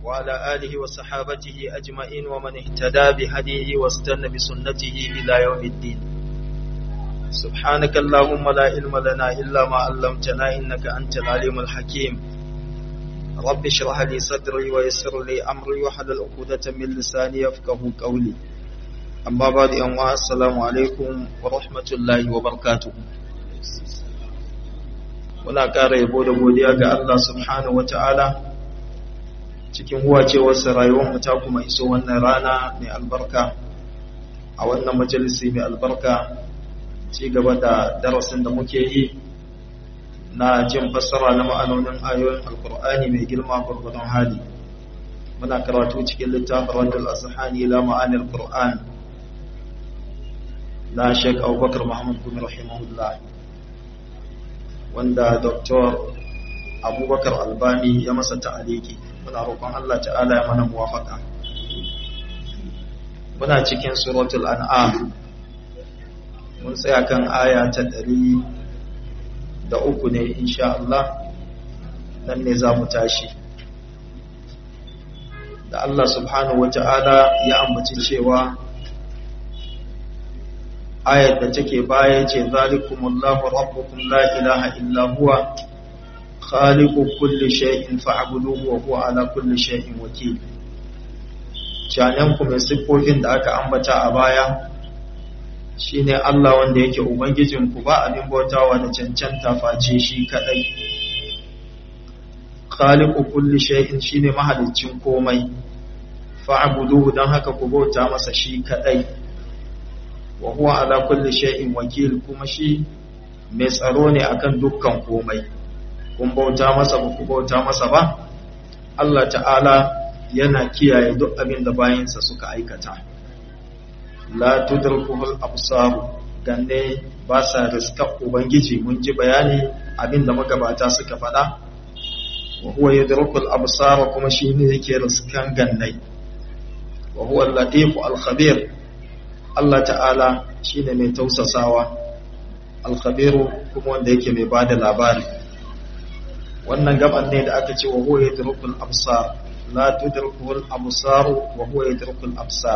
وعلى آله وصحابته أجمعين ومن اهتدى بهديه واستنى بسنته إلى يوم الدين سبحانك اللهم لا علم لنا إلا ما علمتنا إنك أنت العليم الحكيم رب اشرح لي صدري ويسر لي أمري وحلل عقدة من لساني يفقه قولي أما بعد أنواع السلام عليكم ورحمة الله وبركاته muna ƙara yabo da godiya ga Allah subhanahu wata'ala cikin huwacewarsa rayuwarmu ta kuma iso wannan rana mai albarka a wannan majalisi mai albarka ci gaba da darasin da muke yi na jin fassara na ma'anonin ayoyin alkur'ani mai girma gurgudun hali muna karatu cikin littafin radul azhani ila ma'anil qur'an na Sheikh Abubakar Muhammad bin rahimahullah wanda Dr. Abubakar Albani ya masa ta'aliki muna roƙon Allah ta'ala ya mana muwafaka muna cikin suratul an'am mun tsaya kan aya ta ɗari da uku ne insha Allah nan ne za mu tashi da Allah subhanahu wa ta'ala ya ambaci cewa ayar da take baya ce zalikumullahu rabbukum la ilaha illa huwa khaliqu kulli shay'in fa'buduhu wa huwa ala kulli shay'in wakil canen ku mai siffofin da aka ambata a baya shine Allah wanda yake ubangijin ku ba abin bautawa da cancanta face shi kadai khaliqu kulli shay'in shine mahaliccin komai fa'buduhu dan haka ku bauta masa shi kadai wa huwa ala kulli shay'in wakil kuma shi mai tsaro ne akan dukkan komai kun bauta masa ba ku bauta masa ba Allah ta'ala yana kiyaye duk abin da bayansa suka aikata la tudrikuhul absar ganne ba sa riska ubangiji mun ji bayani abin da magabata suka faɗa wa huwa yudrikul absar kuma shi ne yake riskan gannai wa huwa al-latif al-khabir Allah ta'ala shi ne mai tausasawa alkhabiru kuma wanda yake mai ba da labari wannan gaban ne da aka ce wa huwa yadrukul absar la tudrikul absar wa huwa yadrukul absar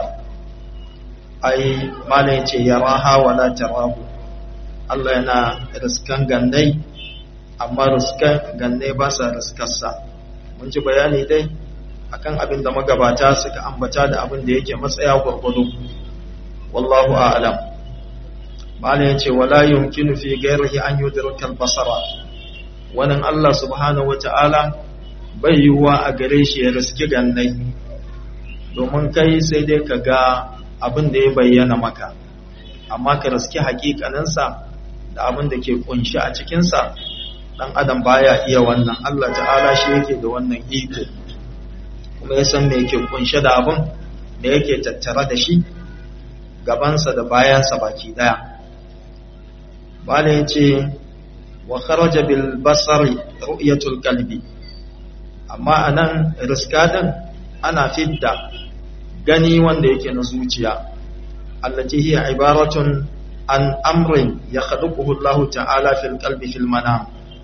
ai mala yace yaraha wa la tarahu Allah yana riskan gannai amma riskan gannai ba sa riskarsa mun ji bayani dai akan abin da magabata suka ambata da abin da yake matsaya gurgudu wallahu a'lam bala yace wala yumkinu fi ghayrihi an yudrika al-basara wannan Allah subhanahu wata'ala bai yiwuwa a gare shi ya riski gannai domin kai sai dai ka ga abin da ya bayyana maka amma ka riski hakikaninsa da abin da ke kunshi a cikinsa dan adam baya iya wannan Allah ta'ala shi yake da wannan iko kuma ya san me yake kunshe da abin da yake tattare da shi gabansa da bayansa baki daya bala ya ce wa kharaja bil basari ru'yatul qalbi amma anan riskadan ana fidda gani wanda yake na zuciya allati hiya ibaratun an amrin yakhluquhu Allah ta'ala fil qalbi fil manam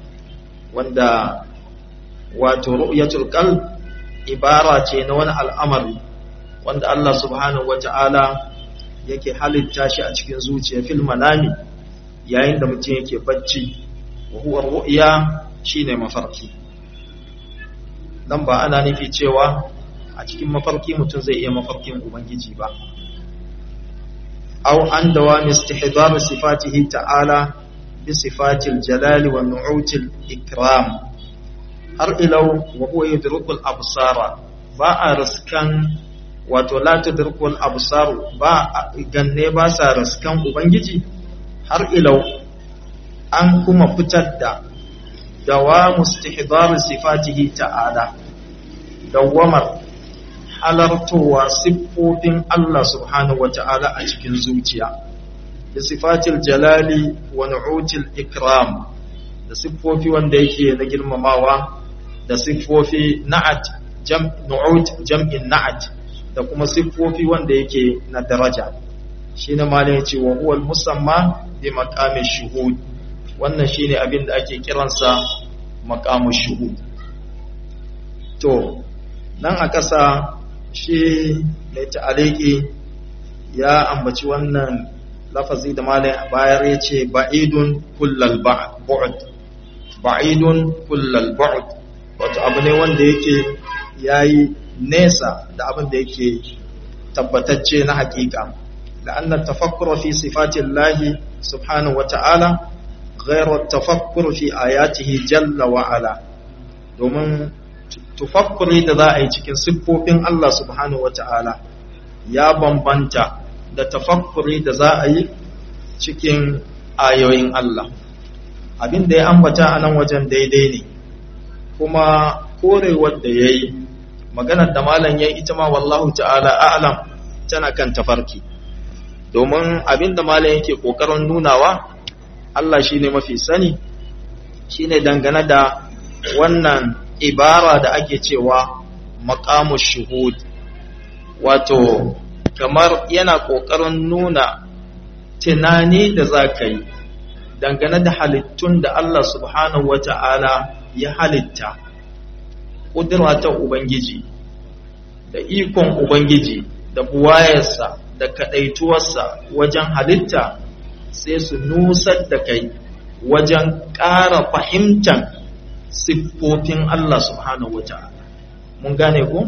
wanda wato ru'yatul qalb ibara ce na wani al'amari wanda Allah subhanahu wata'ala yake halitta shi a cikin zuciya fil manami yayin da mutum yake bacci wa huwa ru'ya shine mafarki dan ba ana nufi cewa a cikin mafarki mutum zai iya mafarkin ubangiji ba aw an dawami istihdar sifatihi ta'ala bi sifatil jalali wa nu'util ikram har ilau wa huwa yudrikul absara ba a riskan wato la tudrikul absaru ba ganne ba sa raskan ubangiji har ilau an kuma fitar da dawa mustihdar sifatihi ta'ala dawamar halartowa siffofin Allah subhanahu wata'ala a cikin zuciya da sifatil jalali wa nu'util ikram da siffofi wanda yake na girmamawa da siffofi na'at jam nu'ut jam'in na'at da kuma siffofi wanda yake na daraja shine malai yace wa huwa musamma bi maqami shuhud wannan shine abin da ake kiransa maqamu shuhud to nan a ƙasa shi mai ta'aliki ya ambaci wannan lafazi da malai a bayar ya ce ba'idun kullal ba'ud ba'idun kullal ba'ud wato abu ne wanda yake yayi nesa da abin da yake tabbatacce na hakika لأن التفكر في صفات الله سبحانه وتعالى غير التفكر في آياته جل وعلا domin tufakkuri da za a yi cikin siffofin Allah subhanahu wa ta'ala ya bambanta da tafakkuri da za a yi cikin ayoyin Allah abin da ya ambata a nan wajen daidai ne kuma korewar da ya yi maganar da malam ya ita ma wallahu ta'ala a'lam tana kan tafarki domin abin da malam yake ƙoƙarin nunawa Allah shi ne mafi sani shi ne dangane da wannan ibara da ake cewa maƙamu shuhud wato kamar yana ƙoƙarin nuna tunani da za ka yi dangane da halittun da Allah subhanahu wa ta'ala ya halitta ƙudura ta Ubangiji da ikon Ubangiji da buwayarsa da kaɗaituwarsa wajen halitta sai su nusar da kai wajen ƙara fahimtar siffofin Allah subhanahu wata'ala mun gane ku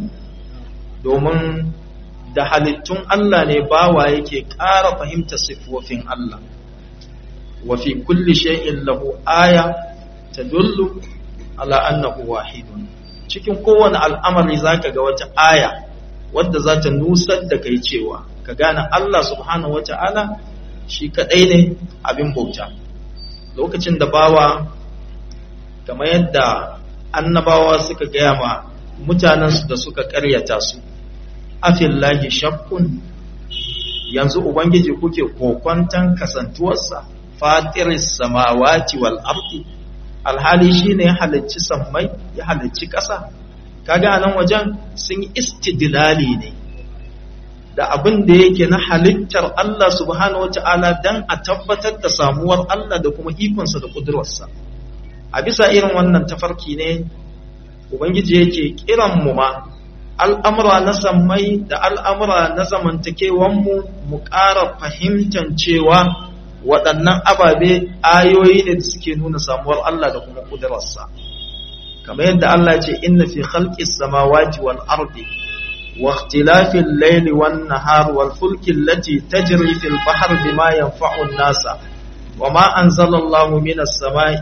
domin da halittun Allah ne bawa yake ƙara fahimtar siffofin Allah wa fi kulli shay'in lahu aya tadullu ala annahu wahidun cikin kowane al'amari zaka ga wata aya wadda za ta nusar da kai cewa ka gane Allah subhanahu wata'ala shi kadai ne abin bauta lokacin da bawa kamar yadda annabawa suka gaya ma mutanensu da suka karyata su afillahi shakkun yanzu ubangiji kuke kokwantan kasantuwarsa fatiris samawati wal ardi alhali shine ya halicci sammai ya halicci ƙasa kaga nan wajen sun yi istidlali ne da abin da yake na halittar Allah subhanahu wata'ala dan a tabbatar da samuwar Allah da kuma ikonsa da kudurarsa a bisa irin wannan tafarki ne ubangiji yake kiran mu ma al'amura na sammai da al'amura na zamantakewanmu mu ƙara fahimtar cewa waɗannan ababe ayoyi ne da suke nuna samuwar Allah da kuma kudurarsa kamar yadda Allah ce inna fi khalqis samawati wal ardi wa ikhtilafil layli wan nahar wal fulki allati tajri fil bahri bima yanfa'u an-nasa wama anzala Allahu minas samai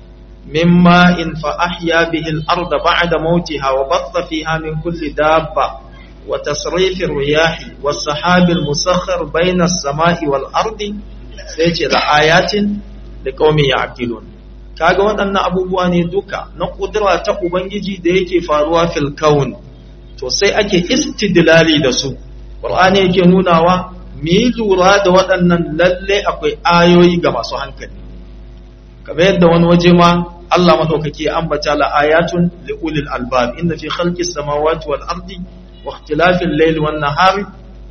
مما إن فأحيا به الأرض بعد موتها وبث فيها من كل دابة وتصريف الرياح والسحاب المسخر بين السماء والأرض سيجي لآيات لقوم يعقلون kaga waɗannan abubuwa ne duka na ƙudura ta Ubangiji da yake faruwa fil kaun to sai ake istidlali da su Qur'ani yake nunawa mi lura da waɗannan lalle akwai ayoyi ga masu hankali kamar yadda wani waje ma Allah madaukake ambata la ayatun li ulil albab inna fi khalqis samawati wal ardi wa ikhtilafil layli wan nahari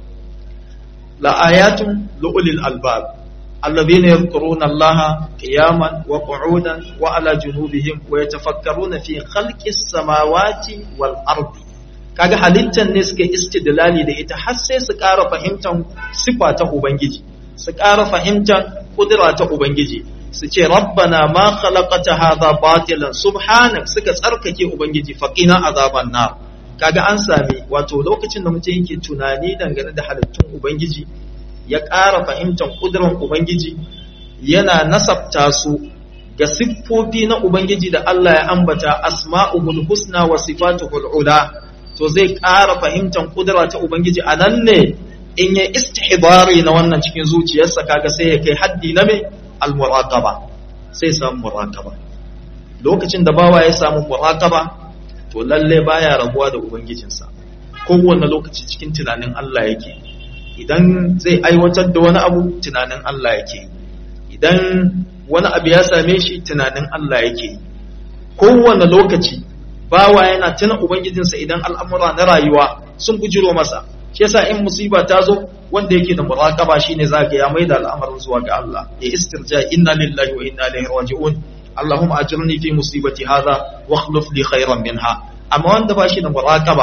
la ayatun li ulil albab alladhina yadhkuruna Allah qiyaman wa qu'udan wa ala junubihim wa yatafakkaruna fi khalqis samawati wal ardi kaga halittan ne suka istidlali da ita har sai su ƙara fahimtar sifa ta ubangiji su ƙara fahimtar kudura ta ubangiji su ce rabbana ma khalaqata hadha batilan subhanak suka tsarkake ubangiji faqina azaban nar kaga an sami wato lokacin da mutum yake tunani dangane da halittun ubangiji ya ƙara fahimtar kudurar ubangiji yana nasabta su ga siffofi na ubangiji da Allah ya ambata asma'ul husna wa sifatuhul ula to zai ƙara fahimtar kudura ta ubangiji a nan ne in ya istihdari na wannan cikin zuciyarsa kaga sai ya kai haddi na me al-muraqaba sai samu muraqaba lokacin da bawa ya samu muraqaba to lalle baya rabuwa da ubangijinsa kowanne lokaci cikin tunanin Allah yake idan zai aiwatar da wani abu tunanin Allah yake idan wani abu ya same shi tunanin Allah yake kowanne lokaci bawa yana tuna ubangijinsa idan al'amura na rayuwa sun bujiro masa shi yasa in musiba ta zo wanda yake da muraqaba shine zaka ya maida al'amarin zuwa ga Allah ya istirja inna lillahi wa inna ilaihi raji'un Allahumma ajirni fi musibati hadha wa akhlif li khayran minha amma wanda ba shi da muraqaba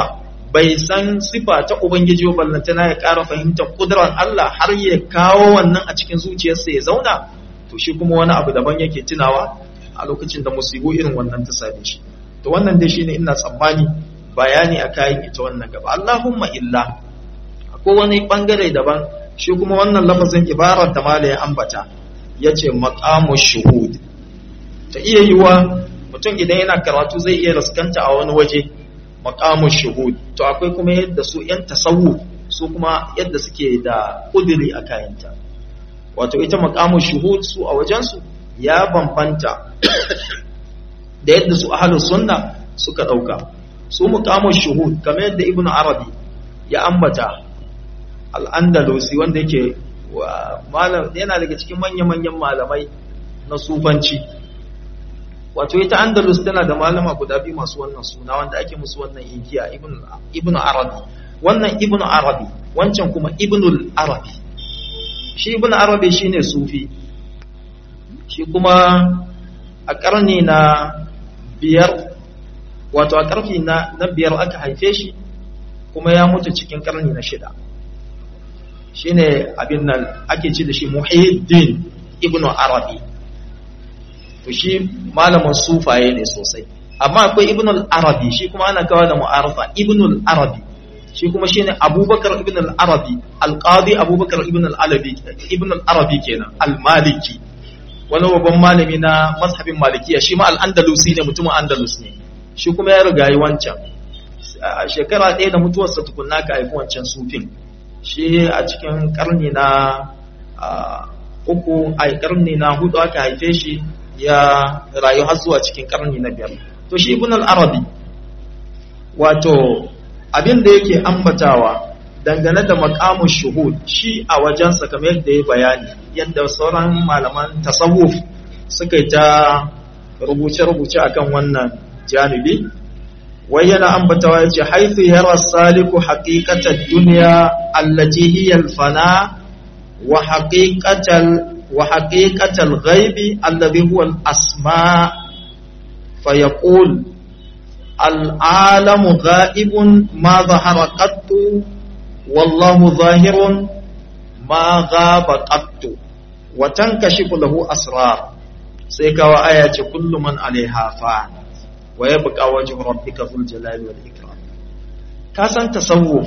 bai san sifa ta ubangiji ba ballantana ya ƙara fahimtar kudurar Allah har ya kawo wannan a cikin zuciyarsa ya zauna to shi kuma wani abu daban yake tunawa a lokacin da musibu irin wannan ta same shi to wannan dai shine ina tsammani bayani a kayan ita wannan gaba Allahumma illa ko wani bangare daban shi kuma wannan lafazin ibarar da mala ya ambata yace maqamu shuhud ta iya yiwa mutum idan yana karatu zai iya raskanta a wani waje maqamu shuhud to akwai kuma yadda su yan tasawuf su kuma yadda suke da kudiri a kayanta wato ita maqamu shuhud su a wajensu ya bambanta da yadda su ahlus sunna suka dauka su muqamu shuhud kamar yadda ibnu arabi ya ambata al-andalusi wanda yake malam yana daga cikin manya-manyan malamai na sufanci wato ita andalus tana da malama guda biyu masu wannan suna wanda ake musu wannan inkiya ibnu arabi wannan ibnu arabi wancan kuma ibnul arabi shi ibnu arabi shine sufi shi kuma a karni na biyar wato a karfi na, na biyar aka haife shi kuma ya mutu cikin karni na shida shine abin nan ake ci da shi muhiddin ibnu arabi to shi malamin sufaye ne sosai amma akwai ibnul arabi shi kuma ana kawo da mu'arafa ibnul arabi shi kuma shine abubakar ibn al-arabi al-qadi abubakar ibn al-arabi ibn al-arabi kenan al-maliki wani babban malami na mazhabin malikiya shi ma al-andalusi ne mutumin andalus ne shi kuma ya riga yi wancan a shekara ɗaya da mutuwarsa tukunna ka haifi wancan sufin shi a cikin karni na uku a karni na hudu aka haife shi ya rayu har zuwa cikin karni na biyar to shi ibn al-arabi wato abin da yake ambatawa dangane da makamun shuhud shi a wajensa kamar yadda ya bayani yadda sauran malaman tasawuf suka yi ta rubuce-rubuce akan wannan janibi wai yana ambatawa ya ce haifu yara saliku haƙiƙatar duniya allati hiya alfana wa haƙiƙatar wa haƙiƙatar ghaibi allazi huwa al-asma fa yaqul العالم غائب ما ظهر قط والله ظاهر ما غاب قط وتنكشف له أسرار سيكا آية كل من عليها فان ويبقى وجه ربك ذو الجلال والإكرام كاسان تصوف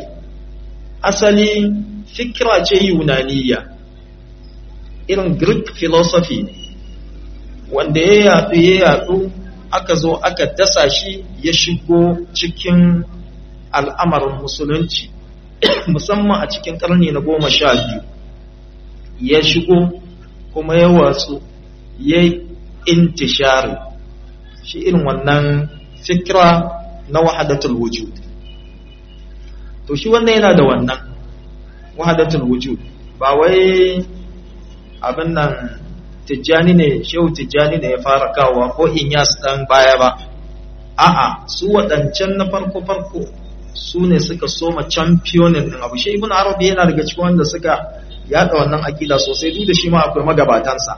أصلي فكرة يونانية irin Greek philosophy ne wanda ya yaɗu ya yaɗu aka zo aka dasa shi ya shigo cikin al'amarin musulunci musamman a cikin ƙarni na goma sha biyu ya shigo kuma ya watsu ya intishari shi irin wannan fikira na wahadatul wujud to shi wannan yana da wannan wahadatul wujud ba wai abin nan tijjani ne shehu tijjani ne ya fara kawowa ko inyas dan baya ba a'a su waɗancan na farko farko su ne suka soma championin din abu shi ibn arabi yana daga cikin wanda suka yada wannan akida sosai duk da shi ma akwai magabatansa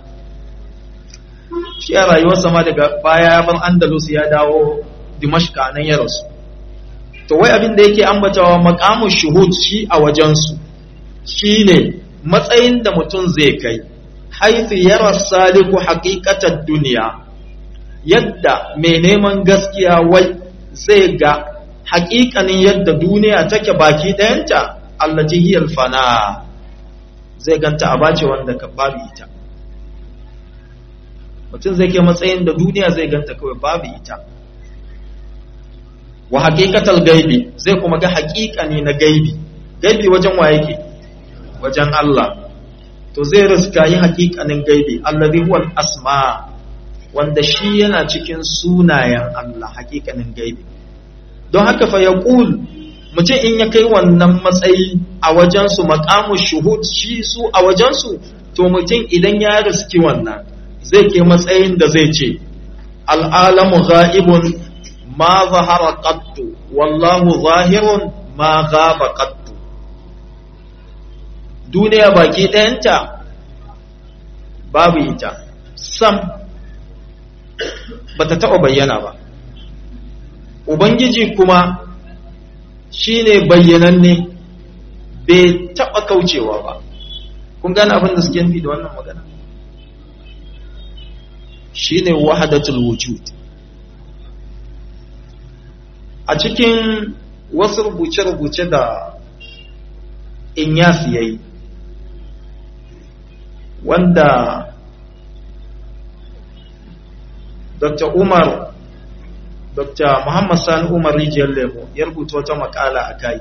shi a rayuwarsa ma daga baya ya bar andalus ya dawo dimashka nan ya rasu to wai abin da yake ambatawa maqamu shuhud shi a wajensu shine matsayin da mutum zai kai haifi yara saliku haƙiƙatar duniya yadda mai neman gaskiya wai zai ga haƙiƙanin yadda duniya take baki ɗayanta allajihiyar fana zai ganta a bace wanda ka babu ita mutum zai kai matsayin da duniya zai ganta kawai babu ita wa haƙiƙatar gaibi zai kuma ga haƙiƙani na gaibi gaibi wajen wa yake wajen Allah to zai riska yi hakikanin gaibi allazi huwa asma wanda shi yana cikin sunayen Allah hakikanin gaibi don haka fa yaqul mutum in ya kai wannan matsayi a wajen su maqamu shuhud shi su a wajen su to mutum idan ya riski wannan zai ke matsayin da zai ce al'alamu ghaibun ma zahara qattu wallahu zahirun ma ghaba qattu duniya baki ɗayanta babu ita sam ba ta taɓa bayyana ba ubangiji kuma shine bayyananne bai taɓa kaucewa ba kun gane abin da suke nufi da wannan magana shine wahadatul wujud a cikin wasu rubuce-rubuce da inyas ya yi wanda dr umar dr muhammad sani umar rijiyar lemo ya rubuta wata makala a kai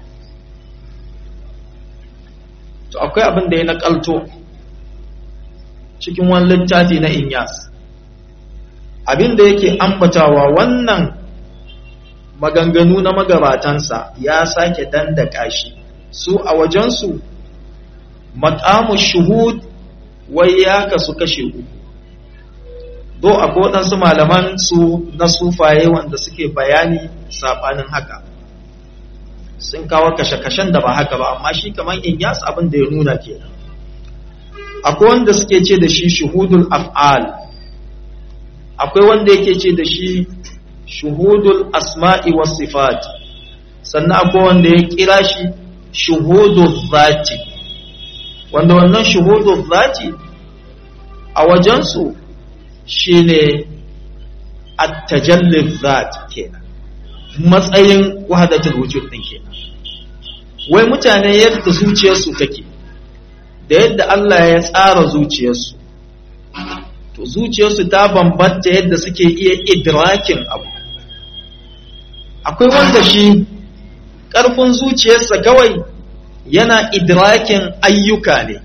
to akwai abin da ya nakalto cikin wani littafi na inyas abin da yake ambatawa wannan maganganu na magabatansa ya sake dandaka shi su a wajensu makamu shuhud wai ya kasu kashe uku do a waɗansu malaman su na sufaye wanda suke bayani saɓanin haka sun kawo kashe-kashen da ba haka ba amma shi kamar in yas abin da ya nuna ke akwai wanda suke ce da shi shuhudul af'al akwai wanda yake ce da shi shuhudul asma'i was sifat sannan akwai wanda ya kira shi shuhudul zati wanda wannan shuhudul zati a wajensu shine at-tajallil zat kenan matsayin wahadatul wujud din kenan wai mutane yadda zuciyarsu take da yadda Allah ya tsara zuciyarsu to zuciyarsu ta bambanta yadda suke iya idrakin abu akwai wanda shi ƙarfin zuciyarsa kawai yana idrakin ayyuka ne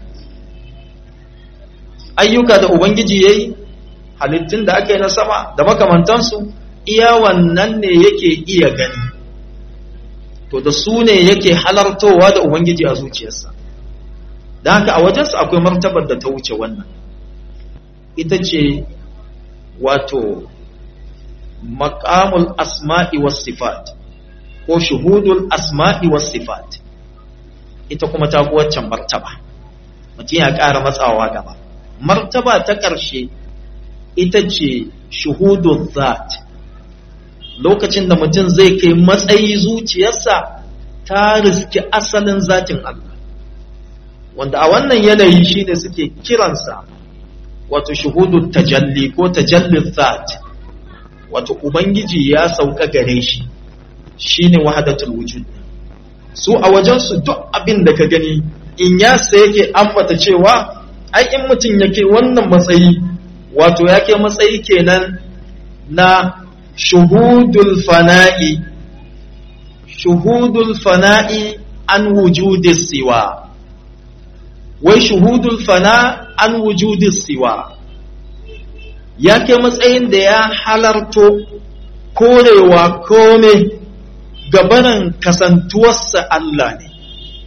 ayyuka da ubangiji ya yi halittun da aka yi na sama da makamantansu iya wannan ne yake iya gani to da su ne yake halartowa da ubangiji a zuciyarsa da haka a wajensa akwai martabar da ta wuce wannan ita ce wato maƙamul asma'i was sifat ko shuhudul asma'i was sifat ita kuma ta waccan martaba mutum ya ƙara matsawa gaba martaba ta ƙarshe ita ce shuhudul zat lokacin da mutum zai kai matsayi zuciyarsa ta riski asalin zatin Allah wanda a wannan yanayi shine suke kiransa wato shuhudul tajalli ko tajallin zat wato ubangiji ya sauka gare shi shine wahdatul wujud su a wajen su duk abin da ka gani in ya sai yake ambata cewa ai in mutum yake wannan matsayi wato yake matsayi kenan na shuhudul fana'i shuhudul fana'i an wujudi siwa wai shuhudul fana an wujudi siwa ya kai matsayin da ya halarto korewa kome gabanin kasantuwarsa Allah ne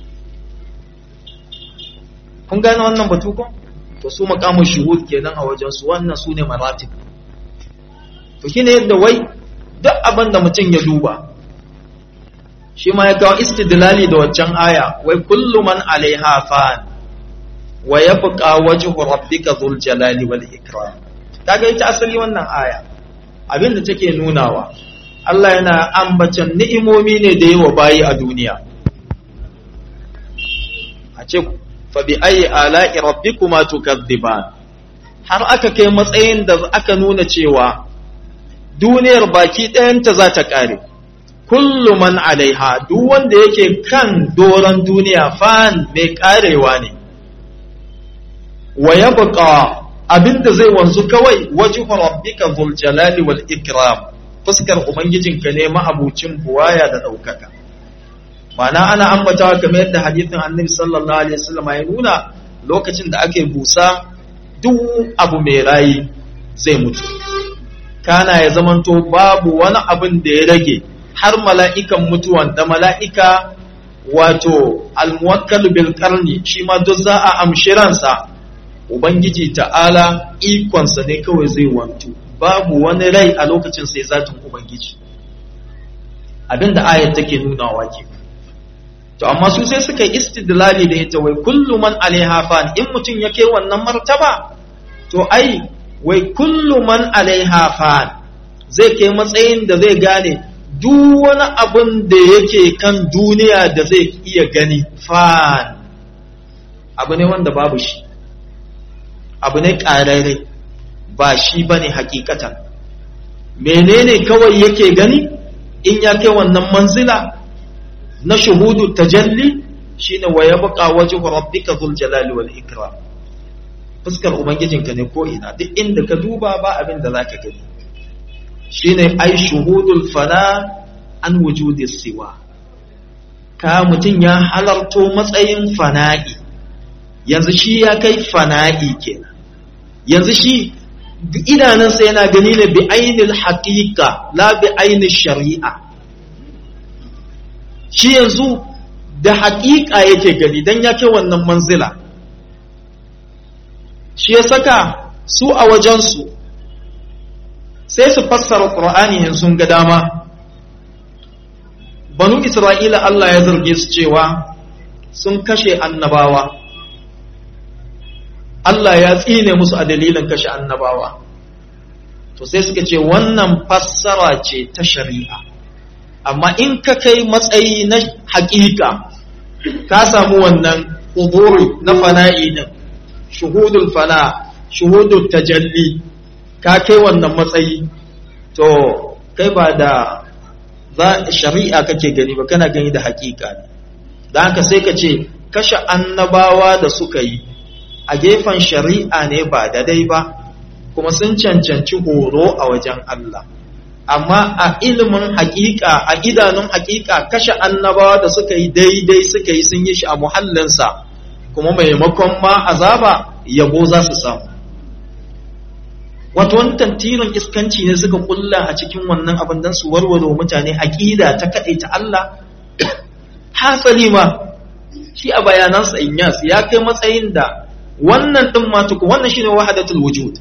kun gane wannan batu ko to su makamun shuhud kenan a wajen su wannan su ne maratib to shine yadda wai duk abin da mutum ya duba shi ma ya kawo istidlali da waccan aya wai kullu man alaiha fan wa yabqa wajhu rabbika dhul jalali wal ikram kaga ita asali wannan aya abin da take nunawa Allah yana ambacin ni'imomi ne da yawa bayi a duniya a ce fa bi ayi ala'i rabbikuma tukadziban har aka kai matsayin da aka nuna cewa duniyar baki ɗayanta za ta ƙare kullu man alaiha duk wanda yake kan doron duniya fan mai ƙarewa ne wa yabqa abinda zai wanzu kawai wajhu rabbika dhul jalali wal ikram fuskar ubangijinka ne ma'abucin buwaya da daukaka mana ana ambatawa kamar yadda hadithin annabi sallallahu alaihi wasallam ya nuna lokacin da ake busa duk abu mai rayi zai mutu kana ya zamanto babu wani abin da ya rage har mala'ikan mutuwan da mala'ika wato almuwakkal bil qarni shi ma duk za a amshi ransa Ubangiji ta'ala ikonsa ne kawai zai wantu, babu wani rai a lokacin sai zatin Ubangiji. Abin da ayat take nunawa ke. To, amma su sai suka yi istidlali da ita wai kullu man alaiha fan in mutum ya kai wannan martaba, to ai, wai kullu man alaiha fan zai kai matsayin da zai gane duk wani abin da yake kan duniya da zai iya gani fan abu ne wanda babu shi abu ne ƙararre ba shi ba ne hakikatan menene kawai yake gani in ya kai wannan manzila na shuhudu tajalli shine wa yabqa wajhu rabbika dhul jalali wal ikram fuskar ubangijinka ne ko ina duk inda ka duba ba abin da zaka gani shine ai shuhudul fana an wujudi siwa ka mutum ya halarto matsayin fana'i yanzu shi ya kai fana'i kenan yanzu shi idanunsa yana gani ne bi ainil haqiqa la bi ainil shari'a shi yanzu da haƙiƙa yake gani don ya kai wannan manzila shi ya saka su a wajensu sai su fassara ƙur'ani in sun ga dama banu isra'ila Allah ya zarge su cewa sun kashe annabawa Allah ya tsine musu a dalilin kashe annabawa to sai suka ce wannan fassara ce ta shari'a amma in ka kai matsayi na haƙiƙa ka samu wannan huduri na fana'i din shuhudul fana shuhudul tajalli ka kai wannan matsayi to kai ba da za shari'a kake gani ba kana gani da haƙiƙa ne da haka sai ka ce kashe annabawa da suka yi a gefen shari'a ne ba daidai ba kuma sun cancanci horo a wajen Allah amma a ilimin hakika a idanun hakika kashe annabawa da suka yi daidai suka yi sun yi shi a muhallinsa kuma maimakon ma azaba yabo za su samu wato wani tantirin iskanci ne suka kulla a cikin wannan abin don su warware mutane aƙida ta kaɗai ta Allah hasali ma shi a bayanansa inyas ya kai matsayin da wannan ɗin matuku wannan shine wahadatul wujud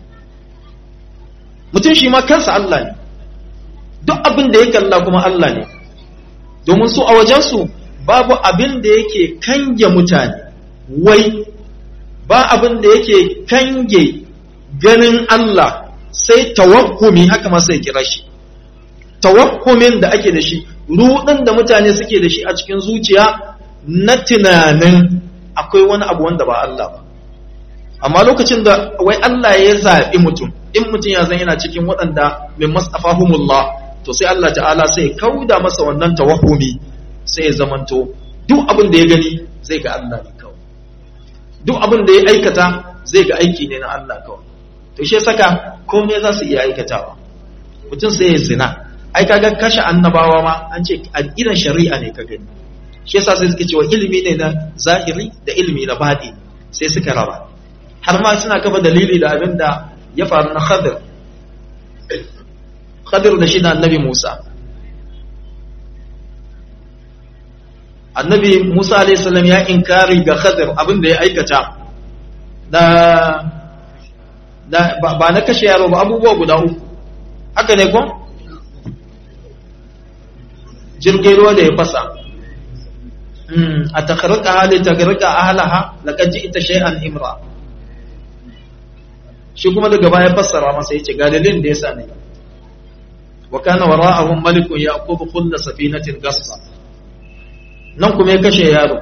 mutum shi ma kansa Allah ne duk abin da ya kalla kuma Allah ne domin su a wajensu babu abin da yake kange mutane wai ba abin da yake kange ganin Allah sai tawakkumi haka ma sai kira shi tawakkumin da ake da shi rudin da mutane suke da shi a cikin zuciya na tunanin akwai wani abu wanda ba Allah ba amma lokacin da wai Allah ya zaɓi mutum in mutum ya zan yana cikin waɗanda min masafahumullah to sai Allah ta'ala sai kauda masa wannan tawahumi sai ya zamanto duk abin da ya gani zai ga Allah ne kawai duk abin da ya aikata zai ga aiki ne na Allah kawai to shi saka komai za su iya aikatawa mutum sai ya zina ai kaga kashe annabawa ma an ce a idan shari'a ne ka gani shi yasa sai suka cewa ilimi ne na zahiri da ilimi na baɗi sai suka raba har ma suna kafa dalili da abin da ya faru na Khadir Khadir da shi da annabi Musa annabi Musa alayhi salam ya inkari ga Khadir abin da ya aikata da da ba na kashe yaro ba abubuwa guda uku haka ne ko jirgin ruwa da ya fasa a takarraka hali takarraka ahalaha laqad ji'ta shay'an imra shi kuma daga baya fassara masa yace ga dalilin da yasa ne wa kana wara'ahum malikun yaqub kulla safinatin gassa nan kuma ya kashe yaro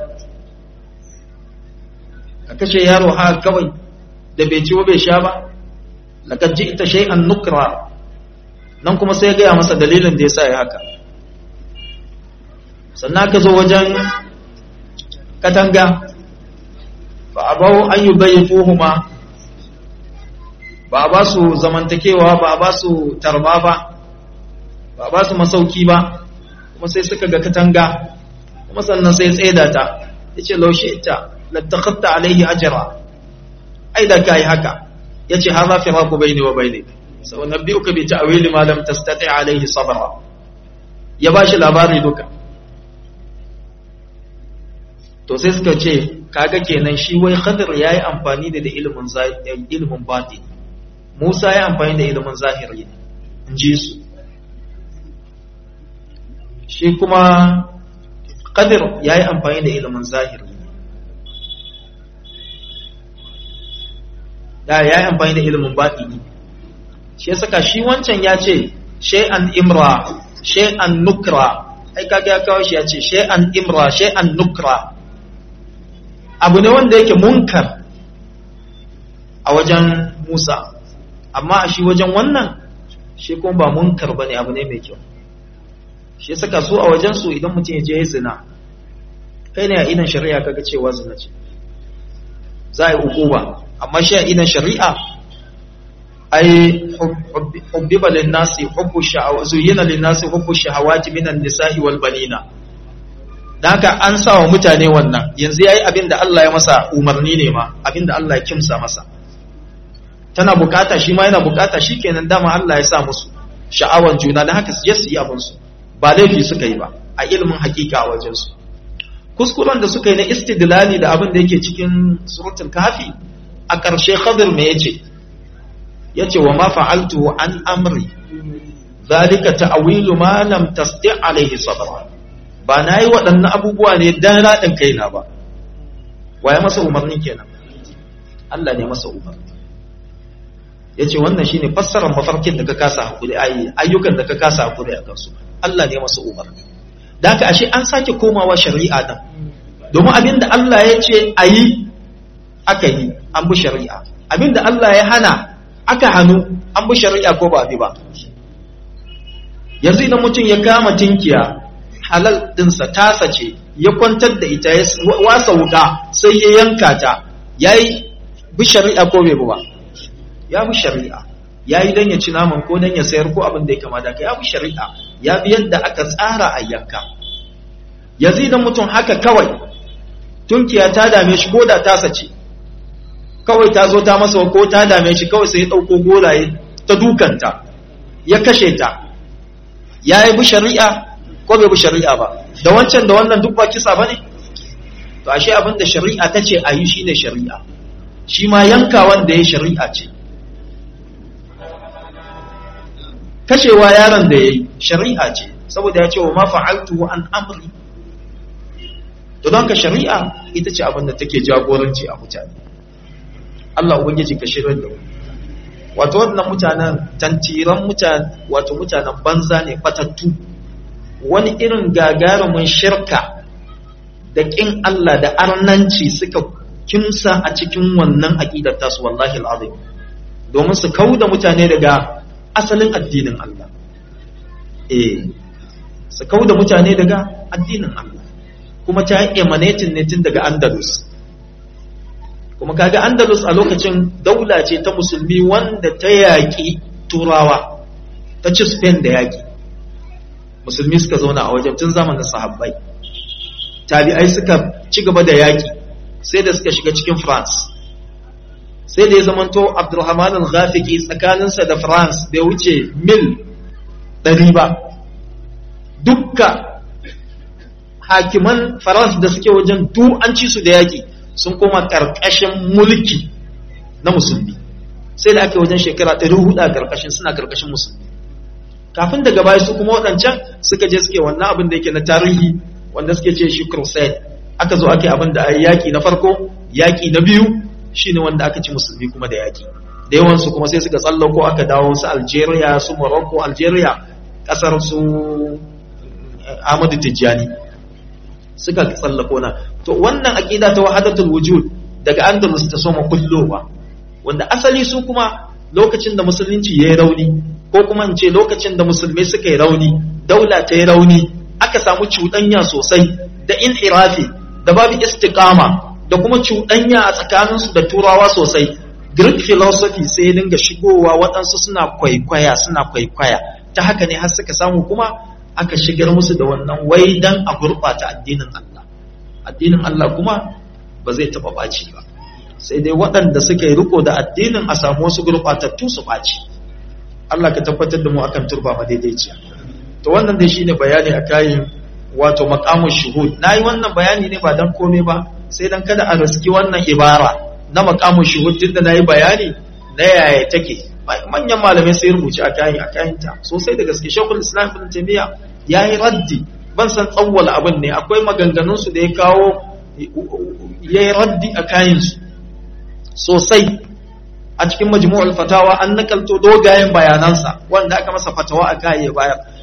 a kashe yaro ha kawai da bai ci bai sha ba laqad ji'ta shay'an nukra nan kuma sai ya gaya masa dalilin da yasa ya haka sannan ka zo wajen katanga ba a bawo an yi bayyafuhuma ba a ba su zamantakewa ba a ba su tarba ba ba a ba su masauki ba kuma sai suka ga katanga kuma sannan sai tsaida ta ya ce laushe ita lattakatta alaihi ajira ai da ka yi haka ya ce haza fi raku bai ne wa bai ne sau na biyu ka bi ta awili malam ta stati alaihi sabara ya ba shi labari duka to sai suka ce kaga kenan shi wai khadir yayi amfani da ilimin ilimin batin Musa ya amfani da ilimin zahiri ne in ji su shi kuma Qadir ya yi amfani da ilimin zahiri ne da ya yi amfani da ilimin batini shi ya saka shi wancan ya ce shay'an imra shay'an nukra ai kaga ya kawo shi ya ce shay'an imra shay'an nukra abu ne wanda yake munkar a wajen Musa amma a shi wajen wannan shi kuma ba munkar bane abu ne mai kyau shi saka su a wajen su idan mutum ya je ya zina kai ne a idan shari'a kaga cewa zina ce za a yi hukuma amma shi a idan shari'a ai hubbiba lin-nasi hubbu sha'awa zuyina lin-nasi hubbu shahawati minan nisa'i wal banina dan haka an sa wa mutane wannan yanzu yayi abin da Allah ya masa umarni ne ma abin da Allah ya kimsa masa tana bukata shi ma yana bukata shikenan dama Allah ya sa musu sha'awan juna dan haka su je su yi abin su ba laifi suka yi ba a ilimin hakika a wajen su kuskuren da suka yi na istidlali da abin da yake cikin suratul kafi a ƙarshe khadir me yace yace wa ma fa'altu an amri zalika ta'wilu ma lam tasti alaihi sabra ba nayi waɗannan abubuwa ne dan radin kaina ba waye masa umarni kenan Allah ne masa umarni yace wannan shine fassarar mafarkin da ka kasa hakuri ayi ayyukan da ka kasa hakuri akan su Allah ne masa umarni da haka ashe an sake komawa shari'a dan domin abinda Allah ya ce ayi aka yi an bi shari'a abinda Allah ya hana aka hannu an bi shari'a ko ba bi ba yanzu idan mutum ya kama tinkiya halal dinsa tasa ce ya kwantar da ita ya wasa wuka sai ya yanka ta ya yi bi shari'a ko bai bi ba ya bi shari'a ya yi don ya ci naman ko don ya sayar ko abin da ya kama da ka ya bi shari'a ya bi yadda aka tsara a yanka yanzu idan mutum haka kawai tunkiya ta dame shi ko da tasa ce kawai ta zo ta masa ko ta dame shi kawai sai ya ɗauko goraye ta dukanta ya kashe ta ya yi bi shari'a ko bai bi shari'a ba da wancan da wannan duk ba kisa ba ne to ashe abin da shari'a ta ce a yi shi ne shari'a shi ma yanka wanda ya shari'a ce kashewa yaron da ya yi shari'a ce saboda ya ce wa ma fa'altu an amri to don ka shari'a ita ce abin da take jagoranci a mutane Allah ubangiji ka shirin da wato wannan mutanen tantiran mutane wato mutanen banza ne batattu wani irin gagarumin shirka da kin Allah da arnanci suka kimsa a cikin wannan aqidar tasu wallahi alazim domin su kauda mutane daga asalin addinin Allah eh su kauda mutane daga addinin Allah kuma ta emanating ne tun daga Andalus kuma kaga Andalus a lokacin daula ce ta musulmi wanda ta yaƙi turawa ta ci Spain da yaƙi musulmi suka zauna a wajen tun zamanin sahabbai tabi'ai suka ci gaba da yaƙi sai da suka shiga cikin France sai da ya zamanto Abdulrahman al-Ghafiqi tsakaninsa da France bai wuce mil ɗari ba dukka hakiman France da suke wajen du an ci su da yaƙi sun koma ƙarƙashin mulki na musulmi sai da ake wajen shekara ɗari hudu a ƙarƙashin suna ƙarƙashin musulmi kafin daga baya su kuma waɗancan suka je suke wannan abin da yake na tarihi wanda suke ce shi crusade aka zo ake abin da a yaƙi na farko yaƙi na biyu shine wanda aka ci musulmi kuma da yaƙi da yawansu kuma sai suka tsallako aka dawo su algeria su morocco algeria ƙasar su ahmadu tijjani suka tsallako na to wannan aqida ta wahadatul wujud daga andalus ta soma kullowa wanda asali su kuma lokacin da musulunci yayi rauni ko kuma in ce lokacin da musulmai suka yi rauni daula ta yi rauni aka samu cuɗanya sosai da inhirafi da babu istiqama da kuma cuɗanya a tsakaninsu da turawa sosai Greek philosophy sai ya dinga shigowa waɗansu suna kwaikwaya suna kwaikwaya ta haka ne har suka samu kuma aka shigar musu da wannan wai dan a gurɓata addinin Allah addinin Allah kuma ba zai taɓa ɓaci ba sai dai waɗanda suka yi riko da addinin a samu wasu gurɓatattu su ɓaci Allah ka tabbatar da mu akan turba madaidaiciya to wannan dai shine bayani a kayan wato maqamu shuhud nayi wannan bayani ne ba dan komai ba sai dan kada a riski wannan ibara na maqamu shuhud tunda nayi bayani na yaya take manyan malamai sai rubuce a kayan a kayan ta sosai da gaske shekul islam ibn taymiya yayi raddi ban san tsawwala abin ne akwai maganganun su da ya kawo yayi raddi a kayan su sosai a cikin majmu'ul fatawa an nakalto dogayen bayanansa wanda aka masa fatawa a kai bayar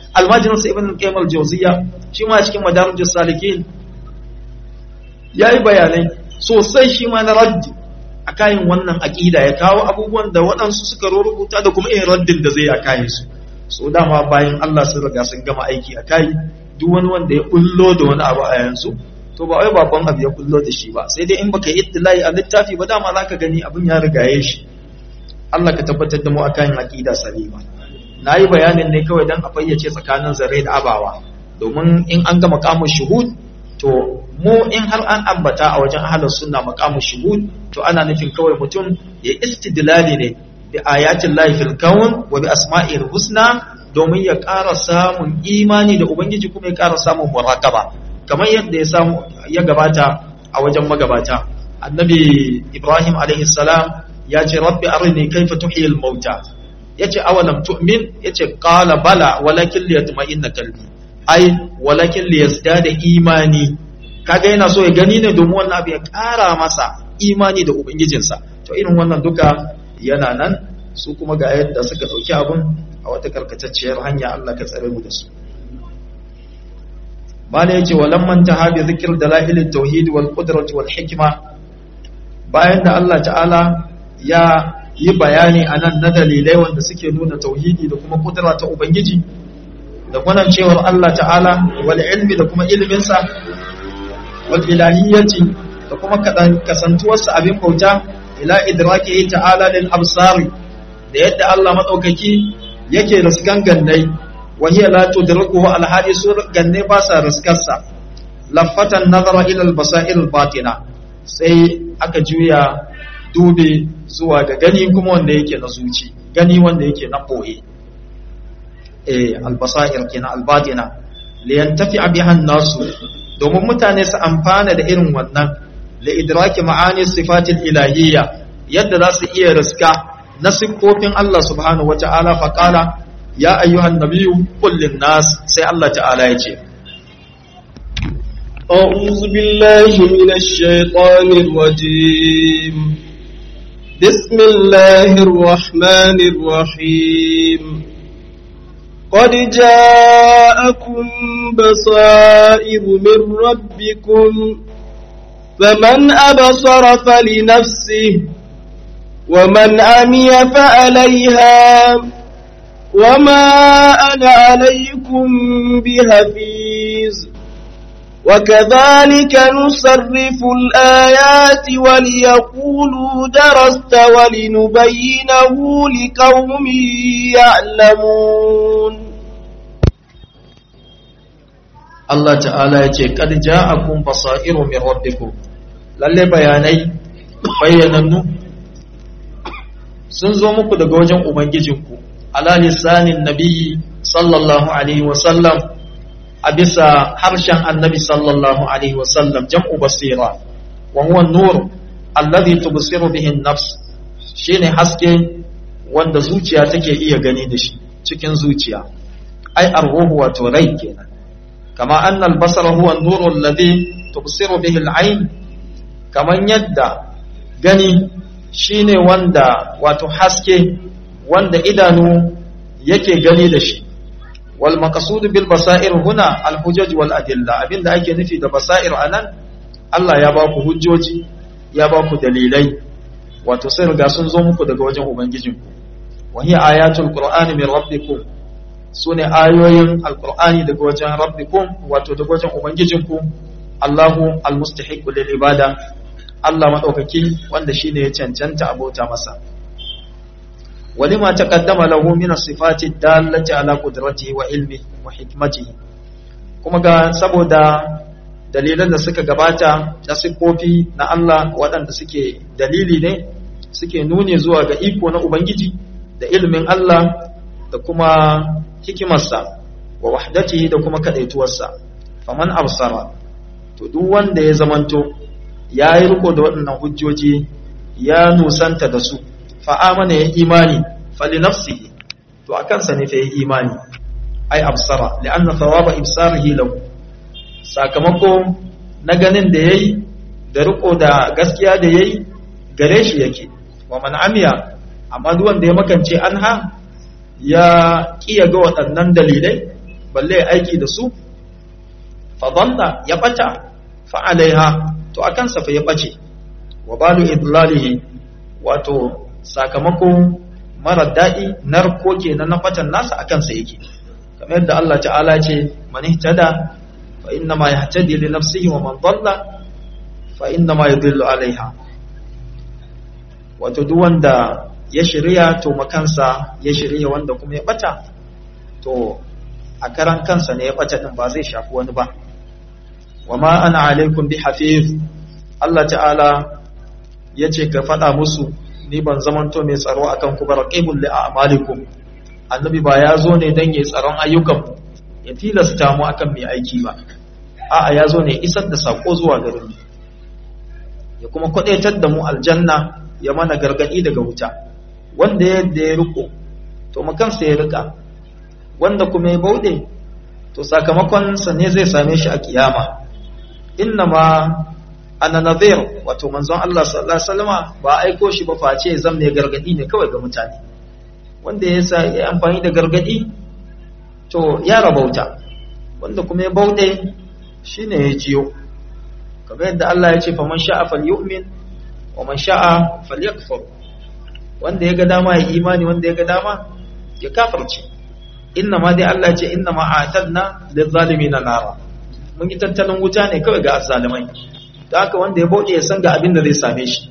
almajirin sa ibn qayyim al-jawziyya shi ma cikin madarijus salikin yayi bayanai sosai shi ma na raddi a kayan wannan aqida ya kawo abubuwan da waɗansu suka rubuta da kuma irin raddin da zai a kayan su so dama bayan Allah sun riga sun gama aiki a kai duk wani wanda ya kullo da wani abu a yanzu to ba wai babban abu ya kullo da shi ba sai dai in baka yi ittilai a littafi ba dama zaka gani abin ya rigaye shi Allah ka tabbatar da mu akan aqida salima nayi bayanin ne kawai dan a fayyace tsakanin zare da abawa domin in an ga maqamul shuhud to mu in har an ambata a wajen ahlus sunna maqamul shuhud to ana nufin kawai mutum ya istidlali ne bi ayatin lahi fil kawn wa bi asma'il husna domin ya ƙara samun imani da ubangiji kuma ya ƙara samun muraqaba kamar yadda ya samu ya gabata a wajen magabata annabi ibrahim alaihi salam ya ce rabbi arini kaifa tuhyi al mauta yace awalam tu'min yace qala bala walakin liyatma'inna qalbi ai walakin liyazdada imani kaga yana so ya gani ne domin wannan abu ya ƙara masa imani da ubangijinsa to irin wannan duka yana nan su kuma ga yadda suka ɗauki abun a wata karkatacciyar hanya Allah ka tsare mu da su bala yace walam man tahabi zikr dalail tauhid wal qudrah wal hikma bayan da Allah ta'ala ya yi bayani anan na dalilai wanda suke nuna tauhidi da kuma kudura ta ubangiji da kuma cewar Allah ta'ala wal ilmi da kuma ilmin sa wal ilahiyyati da kuma kasantuwarsa abin bauta ila idraki ta'ala lil absari da yadda Allah madaukaki yake riskan gannai wa hiya la tudrikuhu al hadisu ganne ba sa riskarsa lafatan nazara ila al basair al batina sai aka juya dube zuwa ga gani kuma wanda yake na zuci gani wanda yake na boye eh al basair kenan al batina li yantafi biha an-nasu domin mutane su amfana da irin wannan li idraki ma'ani sifatil ilahiyya yadda za su iya riska na siffofin Allah subhanahu wa ta'ala faƙala ya ayyuhan nabiyu kullin nas sai Allah ta'ala ya ce أعوذ بالله من الشيطان الرجيم بسم الله الرحمن الرحيم قد جاءكم بصائر من ربكم فمن أبصر فلنفسه ومن عمي فعليها وما أنا عليكم بهفيز وكذلك نصرف الآيات وليقولوا درست ولنبينه لقوم يعلمون Allah ta'ala ya ce kad ja'akum basairu min rabbikum lalle bayanai bayyanannu sun zo muku daga wajen ubangijinku ala lisanin nabiyyi sallallahu alaihi wa sallam a bisa harshen annabi sallallahu alaihi wa sallam jam'u basira wa huwa nur alladhi tubsiru bihi an-nafs shine haske wanda zuciya take iya gani da shi cikin zuciya ai arruhu wato rai kenan kama anna al-basara huwa an-nur alladhi tubsiru bihi al-ayn kaman yadda gani shine wanda wato haske wanda idanu yake gani da shi wal maqsud bil basair huna al hujaj wal adilla abinda ake nufi da basair anan Allah ya ba ku hujjoji ya ba ku dalilai wato sai riga sun zo muku daga wajen ubangijinku wa hiya ayatul qur'ani min rabbikum sune ayoyin alqur'ani daga wajen rabbikum wato daga wajen ubangijinku Allahu almustahiq lil ibada Allah madaukaki wanda shine ya cancanta abota masa ولما تقدم له من الصفات الدالة على قدرته وعلمه وحكمته kuma ga saboda dalilan da suka gabata na siffofi na Allah waɗanda suke dalili ne suke nuni zuwa ga iko na Ubangiji da ilimin Allah da kuma hikimarsa wa wahdatihi da kuma kadaituwarsa faman absara to duk wanda ya zamanto ya yi riko da waɗannan hujjoji ya nusanta da su fa'amana ya imani fali nafsihi to a kansa ne fa ya imani ai absara li'anna thawaba ibsarihi lahu sakamako na ganin da yayi da riko da gaskiya da yayi gare shi yake wa man amiya amma duk wanda ya makance anha ya kiya ga waɗannan dalilai balle ya aiki da su fadalla ya bata fa alaiha to akan sa fa ya bace wa balu idlalihi wato sakamako mara daɗi narko kenan na batan nasa akan sa yake kamar yadda Allah ta'ala ce man ihtada fa inna ma yahtadi li nafsihi wa man dalla fa inna ma yudillu alaiha wato duk wanda ya shirya to makansa ya shirya wanda kuma ya bata to a karan kansa ne ya bata din ba zai shafi wani ba wa ma ana alaikum bi hafiz Allah ta'ala yace ka faɗa musu ni ban zamanto mai tsaro akan ku baraqibul li a'malikum annabi ba ya zo ne dan yayi tsaron ayyukan ya tilasta mu akan mai aiki ba a'a ya zo ne isar da sako zuwa gare mu ya kuma kwadaitar da mu aljanna ya mana gargadi daga wuta wanda yadda ya riko to makansa ya rika wanda kuma ya bauɗe to sakamakonsa ne zai same shi a kiyama inna ma ana nazir wato manzon Allah sallallahu alaihi wasallama ba aiko shi ba face zan mai gargadi ne kawai ga mutane wanda ya sa ya amfani da gargadi to ya rabauta wanda kuma ya bauɗe shine ya jiyo kamar yadda Allah ya ce faman sha'a falyu'min wa man sha'a falyakfur wanda ya ga dama ya imani wanda ya ga dama ya kafirce inna ma dai Allah ce inna ma atadna lizzalimina nara mun yi tattalin wuta ne kawai ga azzalimai da haka wanda ya bauɗe ya san ga abin da zai same shi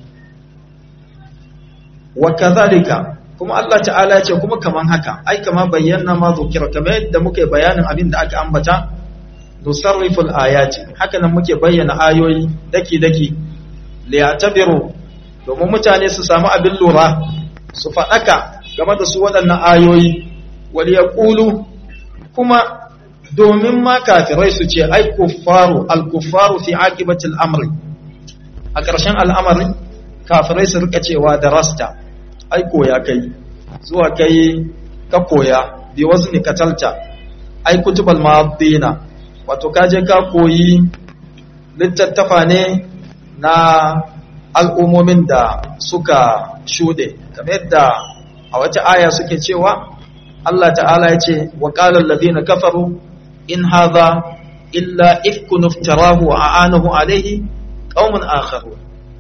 wa kadhalika kuma Allah ta'ala ya ce kuma kaman haka ai kama bayyana ma zukira kamar yadda muke bayanin abin da aka ambata nusarriful ayati haka nan muke bayyana ayoyi daki daki liyatabiru domin mutane su samu abin lura su faɗaka game da su waɗannan ayoyi wal yaqulu kuma domin ma kafirai su ce ai kuffaru al kuffaru fi aqibatil amri a ƙarshen al'amari kafirai su rika cewa da rasta ai koya kai zuwa kai ka koya bi wazni katalta ai kutubal madina wato kaje ka koyi littattafa ne na al'ummomin da suka shuɗe kamar yadda a wata aya suke cewa Allah ta'ala ya ce wa ƙalar ladina kafaru in haza illa ifkun iftarahu wa a'anahu alaihi qaumun akharu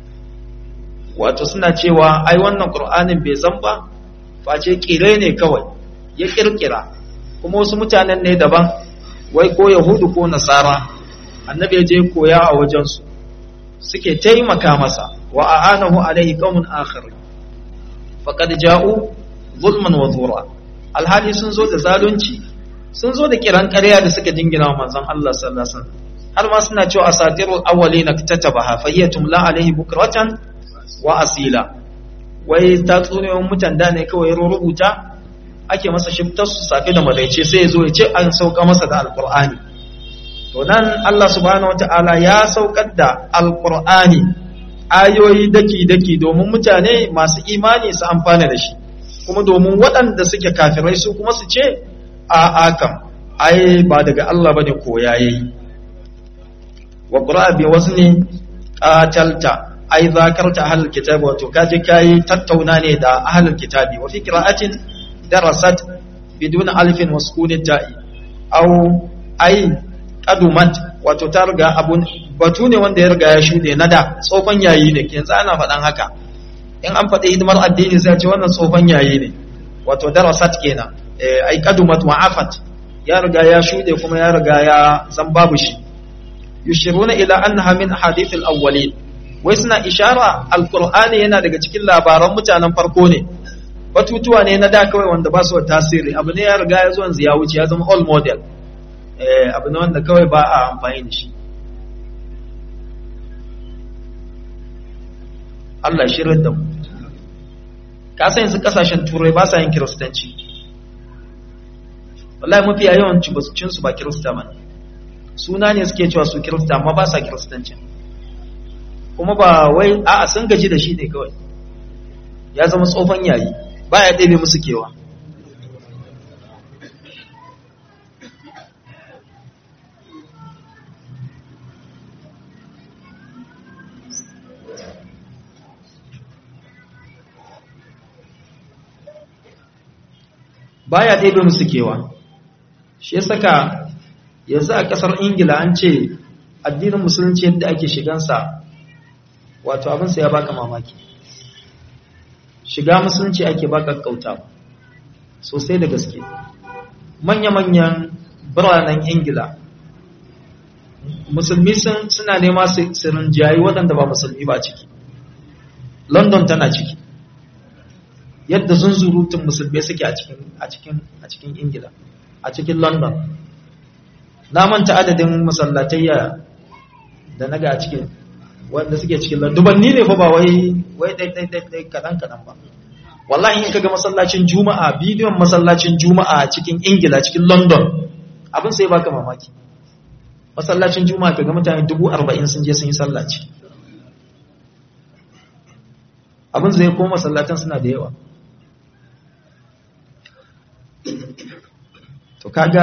wato suna cewa ai wannan qur'anin bai zan ba face kire ne kawai ya kirkira kuma wasu mutanen ne daban wai ko yahudu ko nasara annabi ya je koya a wajensu suke taimaka masa wa a'anahu alaihi qaumun akhar faqad ja'u zulman wa zura alhali sun zo da zalunci sun zo da kiran ƙarya da suka dingina wa manzon Allah sallallahu alaihi wasallam har ma suna cewa asatirul awwalina katabaha fayyatum la alaihi bukratan wa asila wai tatsuniyoyin mutan da ne kawai rubuta ake masa shiftar su safe da madaice sai ya zo ya ce an sauka masa da alqur'ani to nan Allah subhanahu wataala ya saukar da alqur'ani ayoyi daki-daki domin mutane masu imani su amfana da shi kuma domin waɗanda suke kafirai su kuma su ce a akam ai ba daga Allah bane ko yayi wa qura'a bi wazni qatalta ai zakarta ahlul kitabi wato kaje kai tattauna ne da ahlul kitabi wa fi qira'atin darasat bidun alfin wa sukun ta'i aw ai qadumat wato ta riga abun batu ne wanda ya riga ya shude na da tsofan yayi ne yanzu ana faɗan haka in an faɗi hidimar addini sai ce wannan tsofan yayi ne wato darasat kenan ai qadumat wa afat ya riga ya shude kuma ya riga ya zan babu shi yushiruna ila annaha min ahadith al-awwalin wai suna ishara alqur'ani yana daga cikin labaran mutanen farko ne batutuwa ne na da kawai wanda ba su da tasiri abu ne ya riga ya zo yanzu ya wuce ya zama all model eh abu ne wanda kawai ba a amfani da shi Allah shirin da mu ka san yanzu kasashen turai ba sa yin kiristanci wallahi mafi yawan cin su ba kirista bane suna ne suke cewa su kirista amma ba sa kiristanci kuma ba wai a'a sun gaji da shi ne kawai ya zama tsofan yayi ba ya ɗebe musu kewa ba ya ɗebe musu kewa shi ya saka yanzu a ƙasar ingila an ce addinin musulunci yadda ake shigansa wato abinsa ya baka mamaki shiga musulunci ake baka kauta sosai da gaske manya-manyan biranen ingila musulmi suna nema su rinjayi waɗanda ba musulmi ba ciki london tana ciki yadda zunzurutun musulmi suke a cikin ingila a cikin london na manta adadin masallatayya da na ga a cikin wanda suke cikin london dubanni ne fa ba wai wai ɗai kaɗan kaɗan ba wallahi in kaga masallacin juma'a bidiyon masallacin juma'a a cikin ingila cikin london abin sai baka mamaki masallacin juma'a kaga mutane dubu arba'in sun je sun yi sallaci abin zai koma masallatan suna da yawa to kaga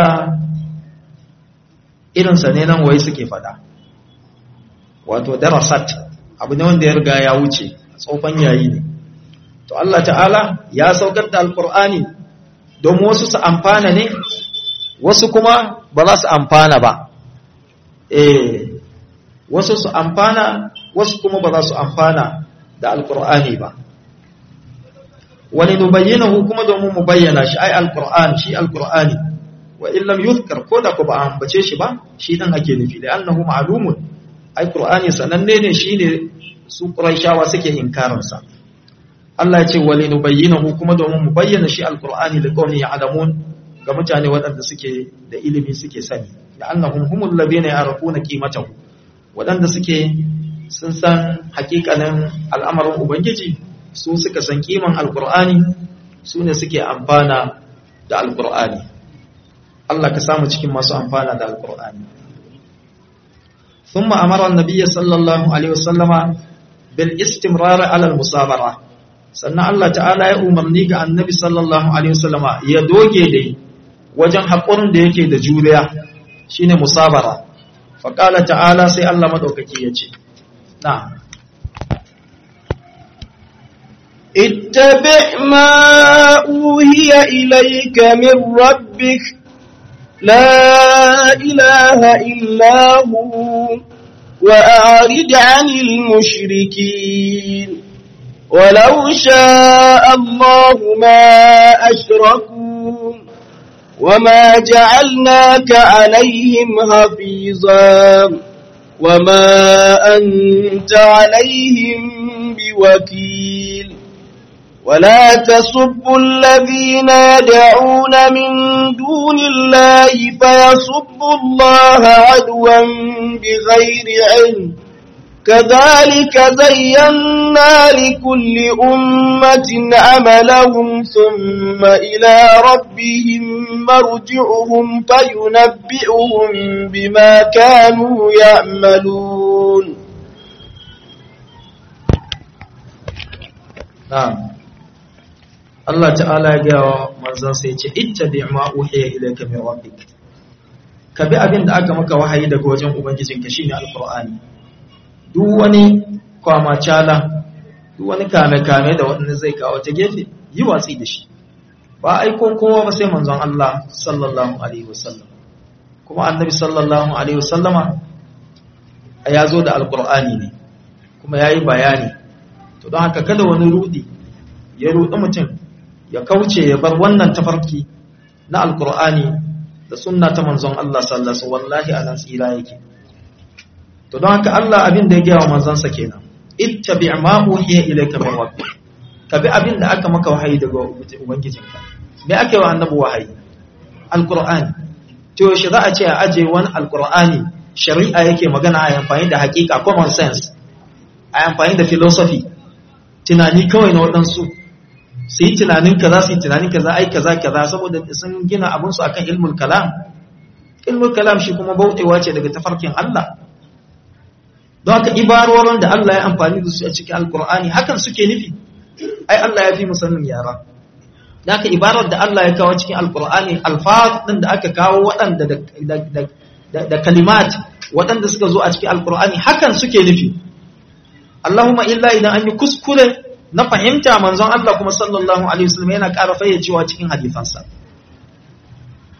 irinsa ne nan wai suke fada wato darasat abu ne wanda ya riga ya wuce tsofan yayi ne to Allah ta'ala ya saukar da alkur'ani don wasu su amfana ne wasu kuma ba za su amfana ba eh wasu su amfana wasu kuma ba za su amfana da alkur'ani ba wani nubayyinahu kuma domin mu bayyana shi ai alkur'ani shi alkur'ani wa illam yuzkar ko da ku ba ambace shi ba shi dan ake nufi da annahu ma'lumun ai qur'ani sananne ne shine su quraishawa suke inkarin sa Allah ya ce wa linubayyinahu kuma domin mu bayyana shi alkur'ani da qawmi ya'lamun ga mutane waɗanda suke da ilimi suke sani da annahum humul ladina ya'rafuna qimatahu waɗanda suke sun san hakikanin al'amarin ubangiji su suka san kiman alkur'ani su ne suke amfana da alkur'ani Allah ka samu cikin masu amfana da alkur'ani ثم أمر النبي صلى الله عليه وسلم بالاستمرار على المصابرة sannan Allah ta'ala ya umarni ga annabi sallallahu alaihi wasallama ya doge dai wajen haƙurin da yake da juriya shine musabara faqala ta'ala sai Allah madaukaki ya ce na'am اتبع ما أوهي إليك من ربك لا إله إلا هو وأعرض عن المشركين ولو شاء الله ما أشركوا وما جعلناك عليهم حفيظا وما أنت عليهم بوكيل ولا تسبوا الذين يدعون من دون الله فيسبوا الله عدوا بغير علم كذلك زينا لكل أمة عملهم ثم إلى ربهم مرجعهم فينبئهم بما كانوا يعملون na'am Allah ta'ala ya gaya wa manzon sai ce ittabi ma uhiya ilayka min rabbik ka bi abin da aka maka wahayi daga wajen ubangijinka shine alqur'ani duk wani kwamacala duk wani kame-kame da waɗanda zai kawo ta gefe yi watsi da shi ba aikon kowa ba sai manzon Allah sallallahu alaihi wasallam kuma annabi sallallahu alaihi wasallama ya zo da alqur'ani ne kuma yayi bayani to don haka kada wani rudi ya rudi mutum ya kauce ya bar wannan tafarki na alqur'ani da sunna ta manzon Allah sallallahu alaihi wallahi anan tsira yake to don haka Allah abin da ya gaya wa manzansa kenan ittabi ma uhiya ilayka min rabbik ka bi abin da aka maka wahayi daga ubangijinka me ake wa annabi wahayi alqur'ani to shi za a ce a aje wani alqur'ani shari'a yake magana a amfani da hakika common sense a amfani da philosophy tunani kawai na waɗansu su yi tunanin kaza su yi tunanin kaza ai kaza kaza saboda sun gina abinsu akan ilmul kalam ilmul kalam shi kuma bautewa ce daga tafarkin Allah don haka ibarorin da Allah ya amfani da su a cikin alkur'ani hakan suke nufi ai Allah ya fi musannin yara da haka ibarar da Allah ya kawo cikin alkur'ani alfaz din da aka kawo waɗanda da kalimat waɗanda suka zo a cikin alkur'ani hakan suke nufi Allahumma illa idan an yi kuskure na fahimta manzon Allah kuma sallallahu alaihi wasallam yana ƙara fayyacewa cikin hadisansa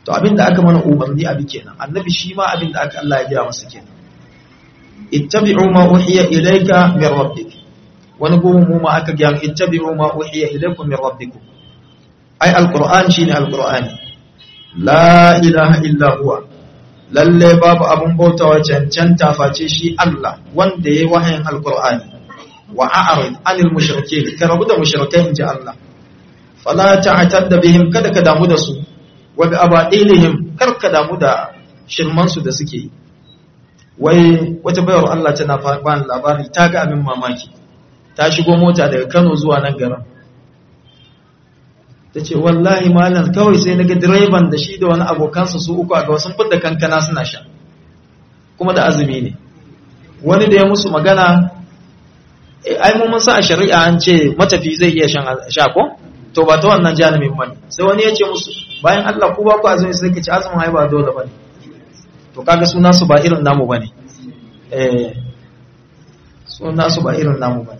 to abinda aka mana umarni abi kenan annabi shi ma abinda aka Allah ya gaya masa kenan ittabi'u ma uhiya ilayka min rabbik wani gobe mu ma aka gaya ittabi'u ma uhiya ilaykum min rabbikum ai alquran shine alqurani la ilaha illa huwa lalle babu abun bautawa cancanta face shi Allah wanda yayi wahayin alqurani wa a'rid anil mushrikeen ka rabu da mushrikai inji Allah fala ta'tadda bihim kada ka damu da su wa bi abadilihim kar ka damu da shirman su da suke yi wai wata bayar Allah tana ba labari ta ga abin mamaki ta shigo mota daga Kano zuwa nan garin ta ce wallahi malam kawai sai naga direban da shi da wani abokansa su uku a ga sun fidda kankana suna sha kuma da azumi ne wani da ya musu magana ai mun sa a shari'a an ce matafi zai iya shan sha ko to ba ta wannan janibin bane sai wani ya ce musu bayan Allah ku ba ku azumi sai ka ci azumin ai ba dole bane to kaga suna su ba irin namu bane eh suna su ba irin namu bane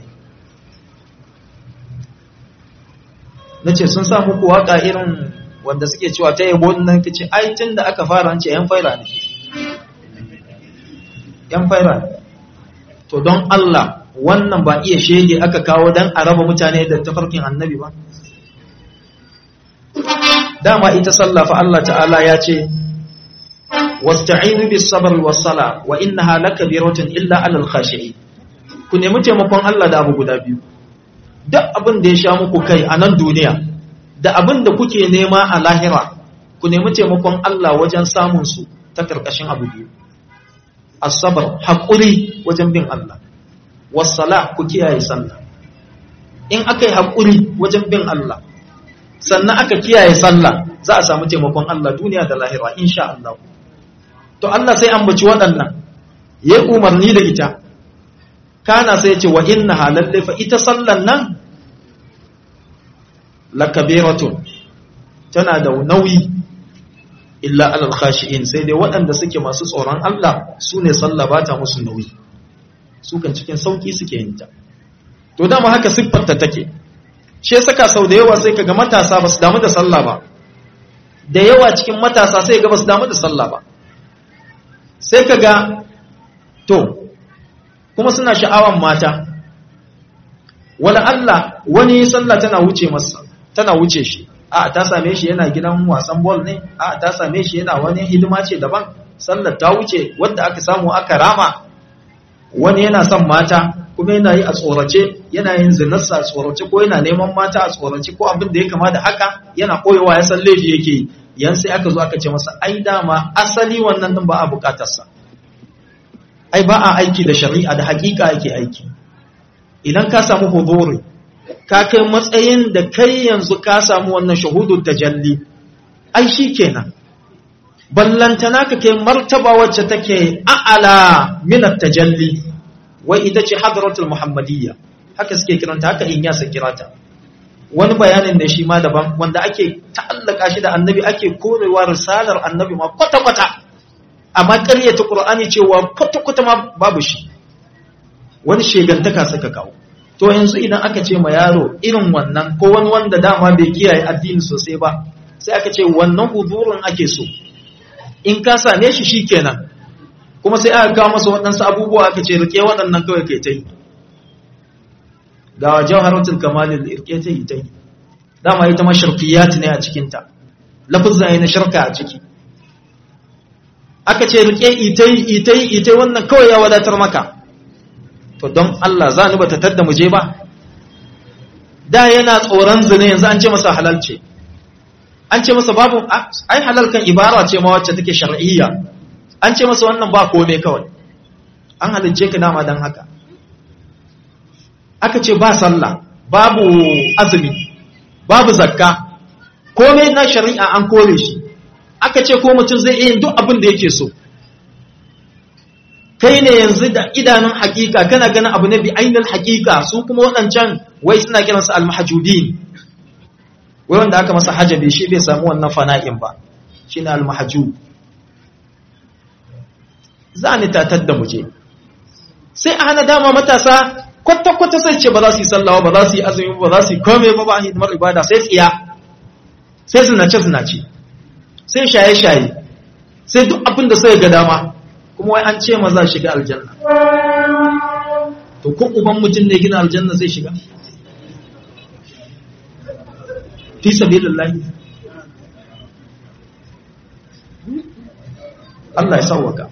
nace sun sa muku waka irin wanda suke cewa ta yabo nan kace ai tunda aka fara an ce yan faira ne yan faira ne to don Allah wannan ba iya shege aka kawo dan a raba mutane da tafarkin annabi ba dama ita sallah fa Allah ta'ala ya ce wasta'inu bis sabr was sala wa innaha lakabiratun illa alal khashi'in ku nemi taimakon Allah da abu guda biyu duk abin da ya sha muku kai a nan duniya da abin da kuke nema a lahira ku nemi taimakon Allah wajen samun su ta karkashin abu biyu as-sabr haƙuri wajen bin Allah was-sala ku kiyaye sallah in akai haƙuri wajen bin Allah sannan aka kiyaye sallah za a samu taimakon Allah duniya da lahira insha Allah to Allah sai ambaci waɗannan ya umarni da ita kana sai ya ce wa inna halalle fa ita sallan nan lakabiratun tana da nauyi illa alal khashi'in sai dai waɗanda suke masu tsoron Allah su ne sallah ba ta musu nauyi su kan cikin sauki suke yin ta to dama haka siffarta take shi saka sau da yawa sai kaga matasa ba su damu da sallah ba da yawa cikin matasa sai ga ba su damu da sallah ba sai kaga to kuma suna sha'awan mata wala Allah wani sallah tana wuce masa tana wuce shi a ta same shi yana gidan wasan ball ne a ta same shi yana wani hidima ce daban sallar ta wuce wanda aka samu aka rama wani yana son mata kuma yana yi a tsorace yana yin zinarsa a tsorace ko yana neman mata a tsorace ko abin da ya kama da haka yana koyewa ya san laifi yake yi yan sai aka zo aka ce masa ai dama asali wannan din ba a bukatarsa ai ba a aiki da shari'a da hakika ake aiki idan ka samu huduri ka kai matsayin da kai yanzu ka samu wannan shahudun tajalli ai shi kenan ballantana ka kai martaba wacce take a'ala minat tajalli wai ita ce hadratul muhammadiyya haka suke kiranta haka in yasa kirata wani bayanin da shi ma daban wanda ake ta'allaka shi da annabi ake korewa risalar annabi ma kwata-kwata amma ƙaryata ƙur'ani cewa kwata-kwata ma babu shi wani shegantaka suka kawo to yanzu idan aka ce ma yaro irin wannan ko wani wanda dama bai kiyaye addini sosai ba sai aka ce wannan hudurin ake so in ka same shi shikenan kuma sai aka kawo masa waɗansu abubuwa aka ce rike waɗannan kawai kai ta yi ga jawharatul kamalil rike ta yi ta yi dama ita ma sharfiyat ne a cikinta lafuzza ne na sharka a ciki aka ce rike itai itai itai wannan kawai ya wadatar maka to don Allah za ni bata tadda mu je ba da yana tsoron zina yanzu an ce masa halal ce an ce masa babu ai halal kan ibara ce ma wacce take shar'iyya an ce masa wannan ba kome kawai an halince ka dama dan haka aka ce ba sallah babu azumi babu zakka komai na shari'a an kore shi aka ce ko mutum zai iya yin duk abin da yake so kai ne yanzu da idanun hakika kana ganin abu ne bi ainihin hakika su kuma waɗancan wai suna kiransu almahajudin wai wanda aka masa hajabi shi bai samu wannan fana'in ba shi ne almahajud za ni tatar da muje sai a hana dama matasa kwata-kwata sai ce ba za su yi sallawa ba za su yi azumi ba za su yi kome ba ba a hidimar ibada sai tsiya sai zinace-zinace sai shaye-shaye sai duk abin da sai ga dama kuma wai an ce maza shiga aljanna to ko uban mutum ne gina aljanna zai shiga fi sabilillah Allah ya sauwaka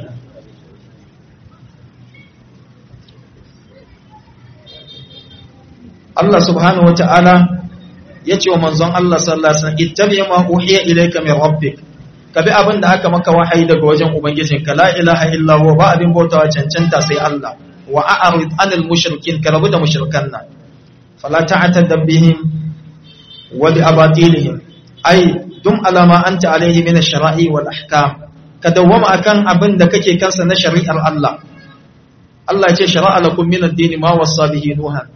Allah subhanahu wata'ala ya ce wa manzon Allah sallallahu alaihi wasallam ittabi ma uhiya ilayka min rabbik ka bi abin da aka maka wahayi daga wajen ubangijinka la ilaha illa huwa ba abin bautawa cancanta sai Allah wa a'rid anil mushrikin ka rabu da mushrikan nan fala ta'tadab bihim wa bi abatilihim ay dum ala ma anta alayhi min ash-shara'i wal ahkam ka dawwama akan abin da kake kansa na shari'ar Allah Allah ya ce shara'a lakum min ad-din ma wasa bihi nuhan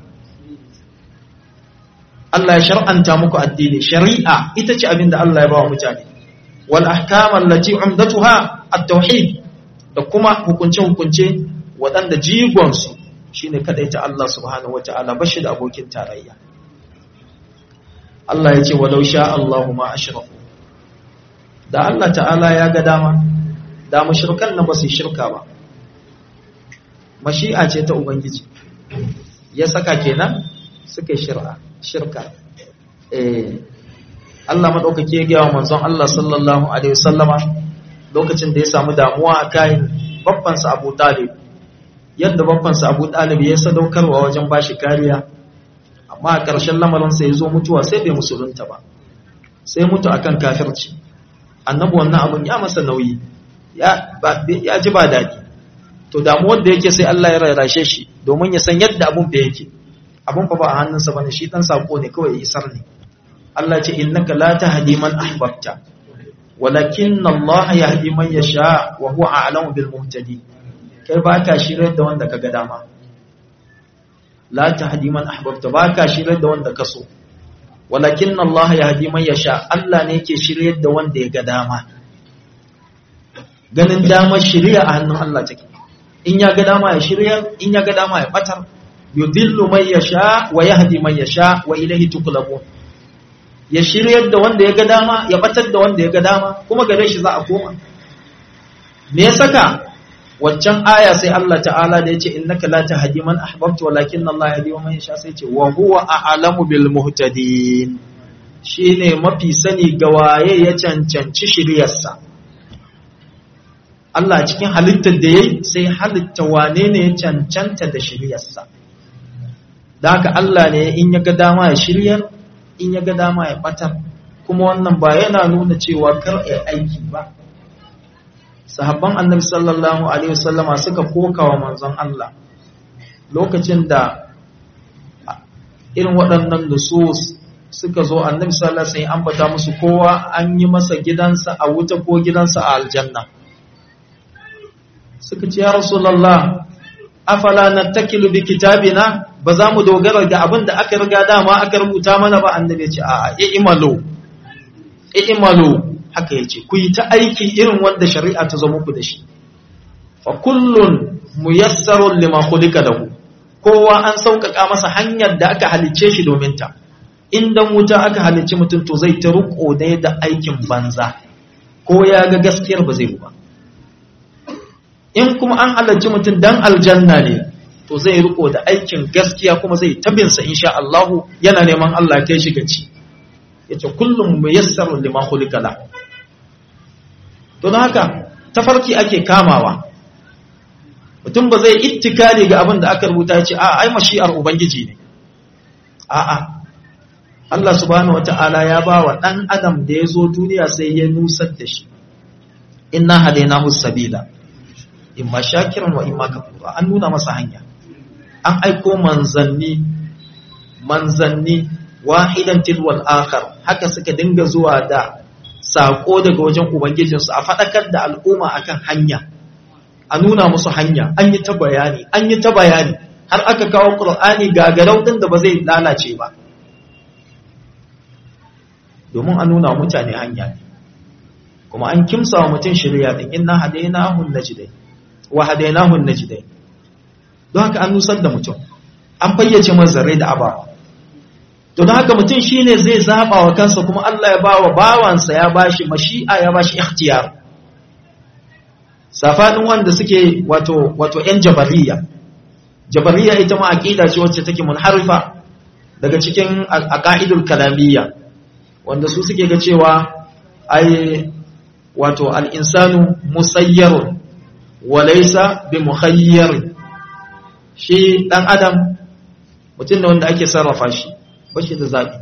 Allah ya shar'anta muku addini shari'a ita ce abin da Allah ya ba wa mutane wal ahkam allati umdatuha at-tauhid da kuma hukunce hukunce waɗanda jigon su shine kadaita Allah subhanahu wataala bashi da abokin tarayya Allah ya ce walau sha Allahu ma ashraku da Allah ta'ala ya ga dama da mushrikan nan ba su shirka ba mashi'a ce ta ubangiji ya saka kenan suka shir'a shirka eh Allah madaukake ya gaya wa manzon Allah sallallahu alaihi wasallama lokacin da ya samu damuwa a kayan babban sa Abu Talib yadda babban sa Abu Talib ya sadaukarwa wajen bashi kariya amma a ƙarshen lamarin sa ya zo mutuwa sai bai musulunta ba sai mutu akan kafirci annabi wannan abun ya masa nauyi ya ya ji ba daɗi to damuwar da yake sai Allah ya rarrashe shi domin ya san yadda abun da yake abun fa ba a hannunsa bane shi dan sako ne kawai isar ne Allah ce innaka la tahdi man ahbabta walakin Allah yahdi man yasha wa huwa a'lamu bil muhtadi kai ba ka shirar da wanda kaga dama la tahdi man ahbabta ba ka shirar da wanda ka so walakin Allah yahdi man yasha Allah ne yake shiryar da wanda ya ga dama ganin damar shiriya a hannun Allah take in ya ga dama ya shirya in ya ga dama ya batar yudillu man yasha wa yahdi man yasha wa ilayhi tuqlabun ya shiryar da wanda ya ga dama ya batar da wanda ya ga dama kuma gare shi za a koma me ya saka waccan aya sai Allah ta'ala da yace innaka la tahdi man ahbabta walakin Allah yahdi man yasha sai ce wa huwa a'lamu bil muhtadin shine mafi sani ga waye ya cancanci shiryarsa Allah cikin halittar da yayi sai halitta wane ne ya cancanta da shiryarsa da haka Allah ne in ya ga dama ya shiryar in ya ga dama ya batar kuma wannan ba yana nuna cewa kar a aiki ba sahabban annabi sallallahu alaihi wasallama suka koka wa manzon Allah lokacin da irin waɗannan nusus suka zo annabi sallallahu alaihi wasallam ambata musu kowa an yi masa gidansa a wuta ko gidansa a aljanna suka ce ya rasulullah afala nattakilu bi kitabina ba za mu dogara ga abin da aka riga dama aka rubuta mana ba annabi ya ce a'a i'malu i'malu haka yace ku yi ta aiki irin wanda shari'a ta zo muku da shi fa kullun muyassarun lima khuliqa lahu kowa an sauƙaƙa masa hanyar da aka halicce shi domin ta in dan wuta aka halicci mutum to zai ta ruko ne da aikin banza ko ya ga gaskiyar ba zai ba in kuma an halarci mutum dan aljanna ne to zai riko da aikin gaskiya kuma zai tabinsa insha Allahu yana neman Allah kai shi gaci yace kullum muyassarun lima khuliqa la to don haka tafarki ake kamawa mutum ba zai ittikali ga abin da aka rubuta ya ce a ai mashi'ar ubangiji ne a'a Allah subhanahu wata'ala ya ba wa ɗan adam da ya zo duniya sai ya nusar da shi inna hadainahu sabila imma shakiran wa imma kafura an nuna masa hanya an aiko manzanni manzanni wahidan tilwal akhar haka suka dinga zuwa da sako daga wajen ubangijinsu a faɗakar da al'umma akan hanya a nuna musu hanya an yi ta bayani an yi ta bayani har aka kawo qur'ani gagarau din da ba zai lalace ba domin a nuna mutane hanya ne kuma an kimsa wa mutum shirya din inna hadainahu najdai wa hadainahu najdai don haka an nusar da mutum an fayyace mazarai da abawa to don haka mutum shine zai zaba wa kansa kuma Allah ya ba wa bawansa ya bashi mashi'a ya bashi ikhtiyar safanin wanda suke wato wato yan jabariya jabariya ita ma aqida ce wacce take munharifa daga cikin aqaidul kalamiyya wanda su suke ga cewa ai wato al-insanu musayyarun wa laysa bi mukhayyar shi dan adam mutum ne wanda ake sarrafa shi bashi da zabi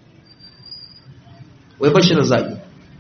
wai bashi da zabi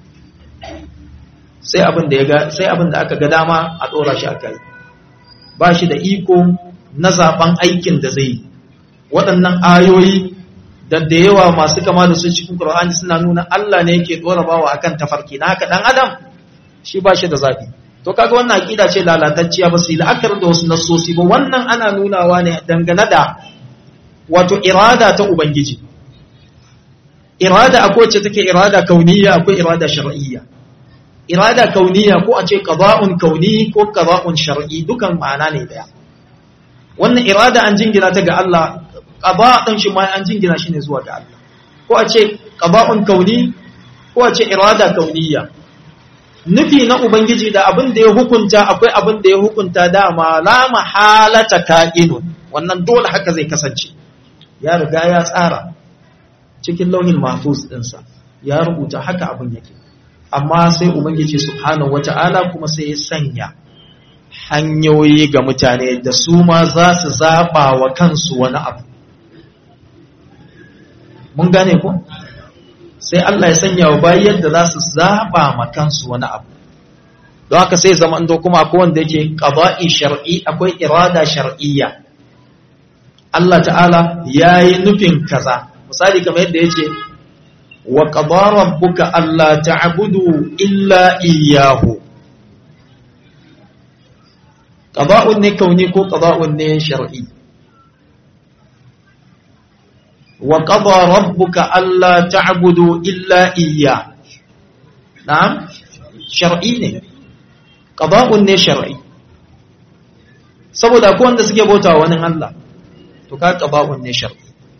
sai abin da ya ga sai abin da aka ga dama a dora shi akai ba shi da iko na zaben aikin da zai waɗannan ayoyi da da yawa masu kama da su cikin Qur'ani suna nuna Allah ne yake dora bawa akan tafarki na haka dan adam shi ba shi da zabi to kaga wannan aqida ce lalatacciya ba su yi la'akar da wasu nassosi ba wannan ana nunawa ne dangane da wato irada ta ubangiji irada akwai ce take irada kauniyya akwai irada shar'iyya irada kauniya ko a ce qada'un kauni ko qada'un shar'i dukan ma'ana ne daya wannan irada an jingina ta ga Allah qada' din shi ma an jingina shi ne zuwa ga Allah ko a ce qada'un kauni ko a ce irada kauniya nufi na ubangiji da abin da ya hukunta akwai abin da ya hukunta dama la mahalata ka'inun wannan dole haka zai kasance ya riga ya tsara cikin lauhin mahfuz dinsa ya rubuta haka abin yake amma sai ubangiji subhanahu wata'ala kuma sai ya sanya hanyoyi ga mutane da su ma za su zaba wa kansu wani abu mun gane ko sai Allah ya sanya wa bayi yadda za su zaba ma kansu wani abu don haka sai zama ando kuma akwai wanda yake qada'i shar'i akwai irada shar'iyya Allah ta'ala yayi nufin kaza misali kamar yadda yace wa qada rabbuka alla ta'budu illa iyyahu qada'un ne kauni ko qada'un ne shar'i wa qada rabbuka alla ta'budu illa iyyah na'am shar'i ne qada'un ne shar'i saboda ko wanda suke bautawa wani Allah to ka qada'un ne shar'i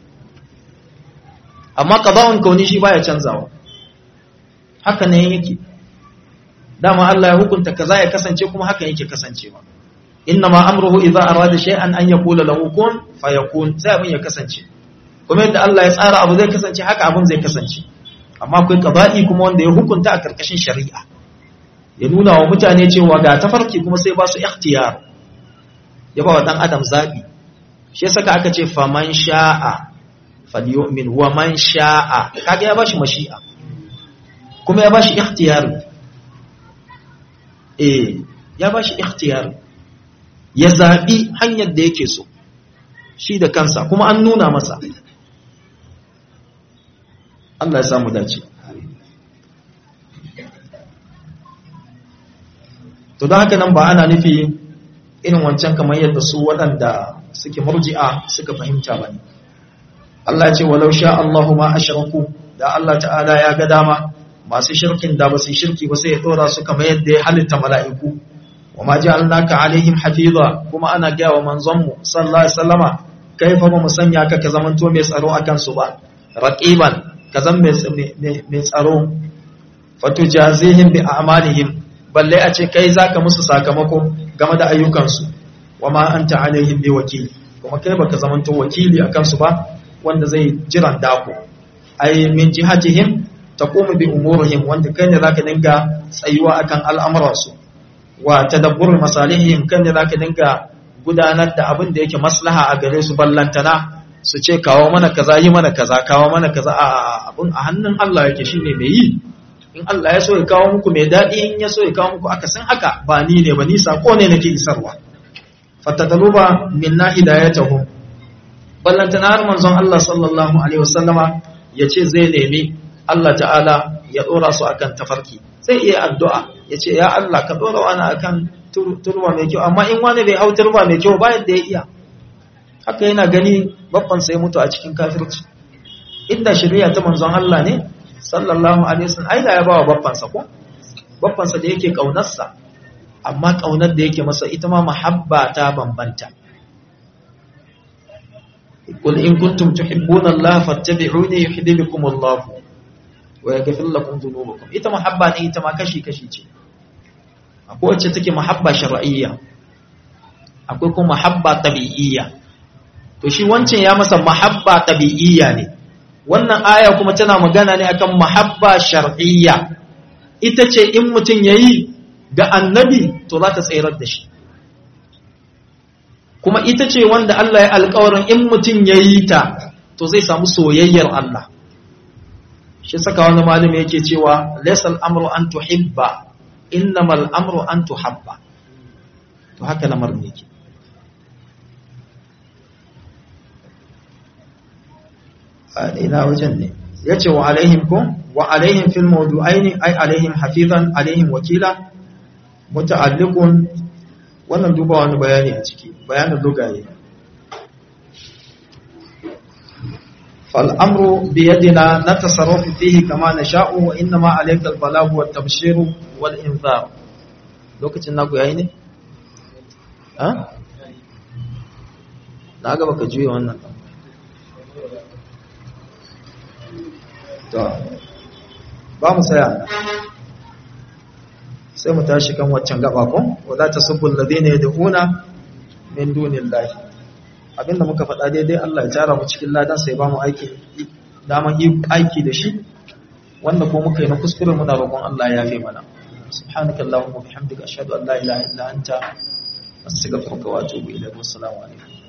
amma qada'un kauni shi baya canzawa haka ne yake dama Allah ya hukunta kaza ya kasance kuma haka yake kasancewa inna ma amruhu idza arada shay'an an yaqula lahu kun fayakun sai abin ya kasance kuma yadda Allah ya tsara abu zai kasance haka abin zai kasance amma akwai qada'i kuma wanda ya hukunta a karkashin shari'a ya nuna wa mutane cewa ga tafarki kuma sai ba su ikhtiyar ya ba wa dan adam zabi shi yasa aka ce faman sha'a falyu'min wa man sha'a kaga ya bashi mashi'a kuma ya bashi ikhtiyar eh ya bashi ikhtiyar ya zabi hanyar da yake so shi da kansa kuma an nuna masa Allah ya samu dace to don haka nan ba ana nufi irin wancan kamar yadda su waɗanda suke murji'a suka fahimta ba ne Allah ce walau sha Allahu ma ashraku da Allah ta'ala ya ga dama masu shirkin da ba su shirki ba sai ya dora su kamar yadda ya halitta mala'iku wa ma ja'alnaka alaihim hafiza kuma ana gaya wa manzon mu sallallahu alaihi wasallama kaifa ba mu sanya ka ka zamanto mai tsaro akan su ba raqiban ka zan mai tsaro fatujazihim bi a'malihim balle a ce kai zaka musu sakamako game da ayyukansu wa ma anta alaihim bi wakili kuma kai baka zamanto wakili akan su ba wanda zai jiran dako ai min jihatihim taqumu bi umurihim wanda kai ne zaka dinga tsayuwa akan al'amuransu wa tadabbur masalihim kan ne zaka dinga gudanar da abin da yake maslaha a gare su ballantana su ce kawo mana kaza yi mana kaza kawo mana kaza a abin a hannun Allah yake shine mai yi in Allah ya so ya kawo muku mai daɗi in ya so ya kawo muku akasin haka ba ni ne ba ni sako ne nake isarwa fatadaluba minna hidayatahum ballantana har manzon Allah sallallahu alaihi wasallama yace zai nemi Allah ta'ala ya dora su akan tafarki sai iya addu'a yace ya Allah ka dora wani akan turba mai kyau amma in wani bai hau turba mai kyau ba yadda ya iya haka yana gani babban sai mutu a cikin kafirci inda shari'a ta manzon Allah ne sallallahu alaihi wasallam ai da ya bawa babban sa ko babban sa da yake kaunarsa amma kaunar da yake masa ita ma mahabba ta bambanta qul in kuntum tuhibbuna Allah fattabi'uni yuhibbukum Allah wa yaghfir lakum dhunubakum ita mahabba ne ita ma kashi kashi ce akwai wacce take mahabba shar'iyya akwai kuma mahabba tabi'iyya to shi wancan ya masa mahabba tabi'iyya ne wannan aya kuma tana magana ne akan mahabba shar'iyya ita ce in mutum yayi ga annabi to za ta tsayar da shi kuma ita ce wanda Allah ya alƙawarin in mutum yayi ta to zai samu soyayyar Allah shi saka wani malami yake cewa laysal amru an tuhibba innamal amru an tuhabba to haka lamarin yake ina wajen ne ya ce wa alaihim ko wa alaihim fil mawdu'aini ay alaihim hafizan alaihim wakila muta'alliqun wannan duba wani bayani a ciki bayanin lugaye fal amru bi yadina natasarrafu fihi kama nasha'u wa innama alayka al balaghu wat tabshiru wal inzar lokacin naku yayi ne ha na ga baka juye wannan to ba mu saya sai mu tashi kan waccan gaba ko wala tasubbu alladhina yad'una min dunillahi abinda muka faɗa daidai Allah ya tara mu cikin ladan sai ba mu aiki daman yi aiki da shi wanda ko muka yi na kuskure muna roƙon Allah ya yafe mana subhanaka allahumma bihamdika ashhadu an la ilaha illa anta astaghfiruka wa atubu ilayk wassalamu alaikum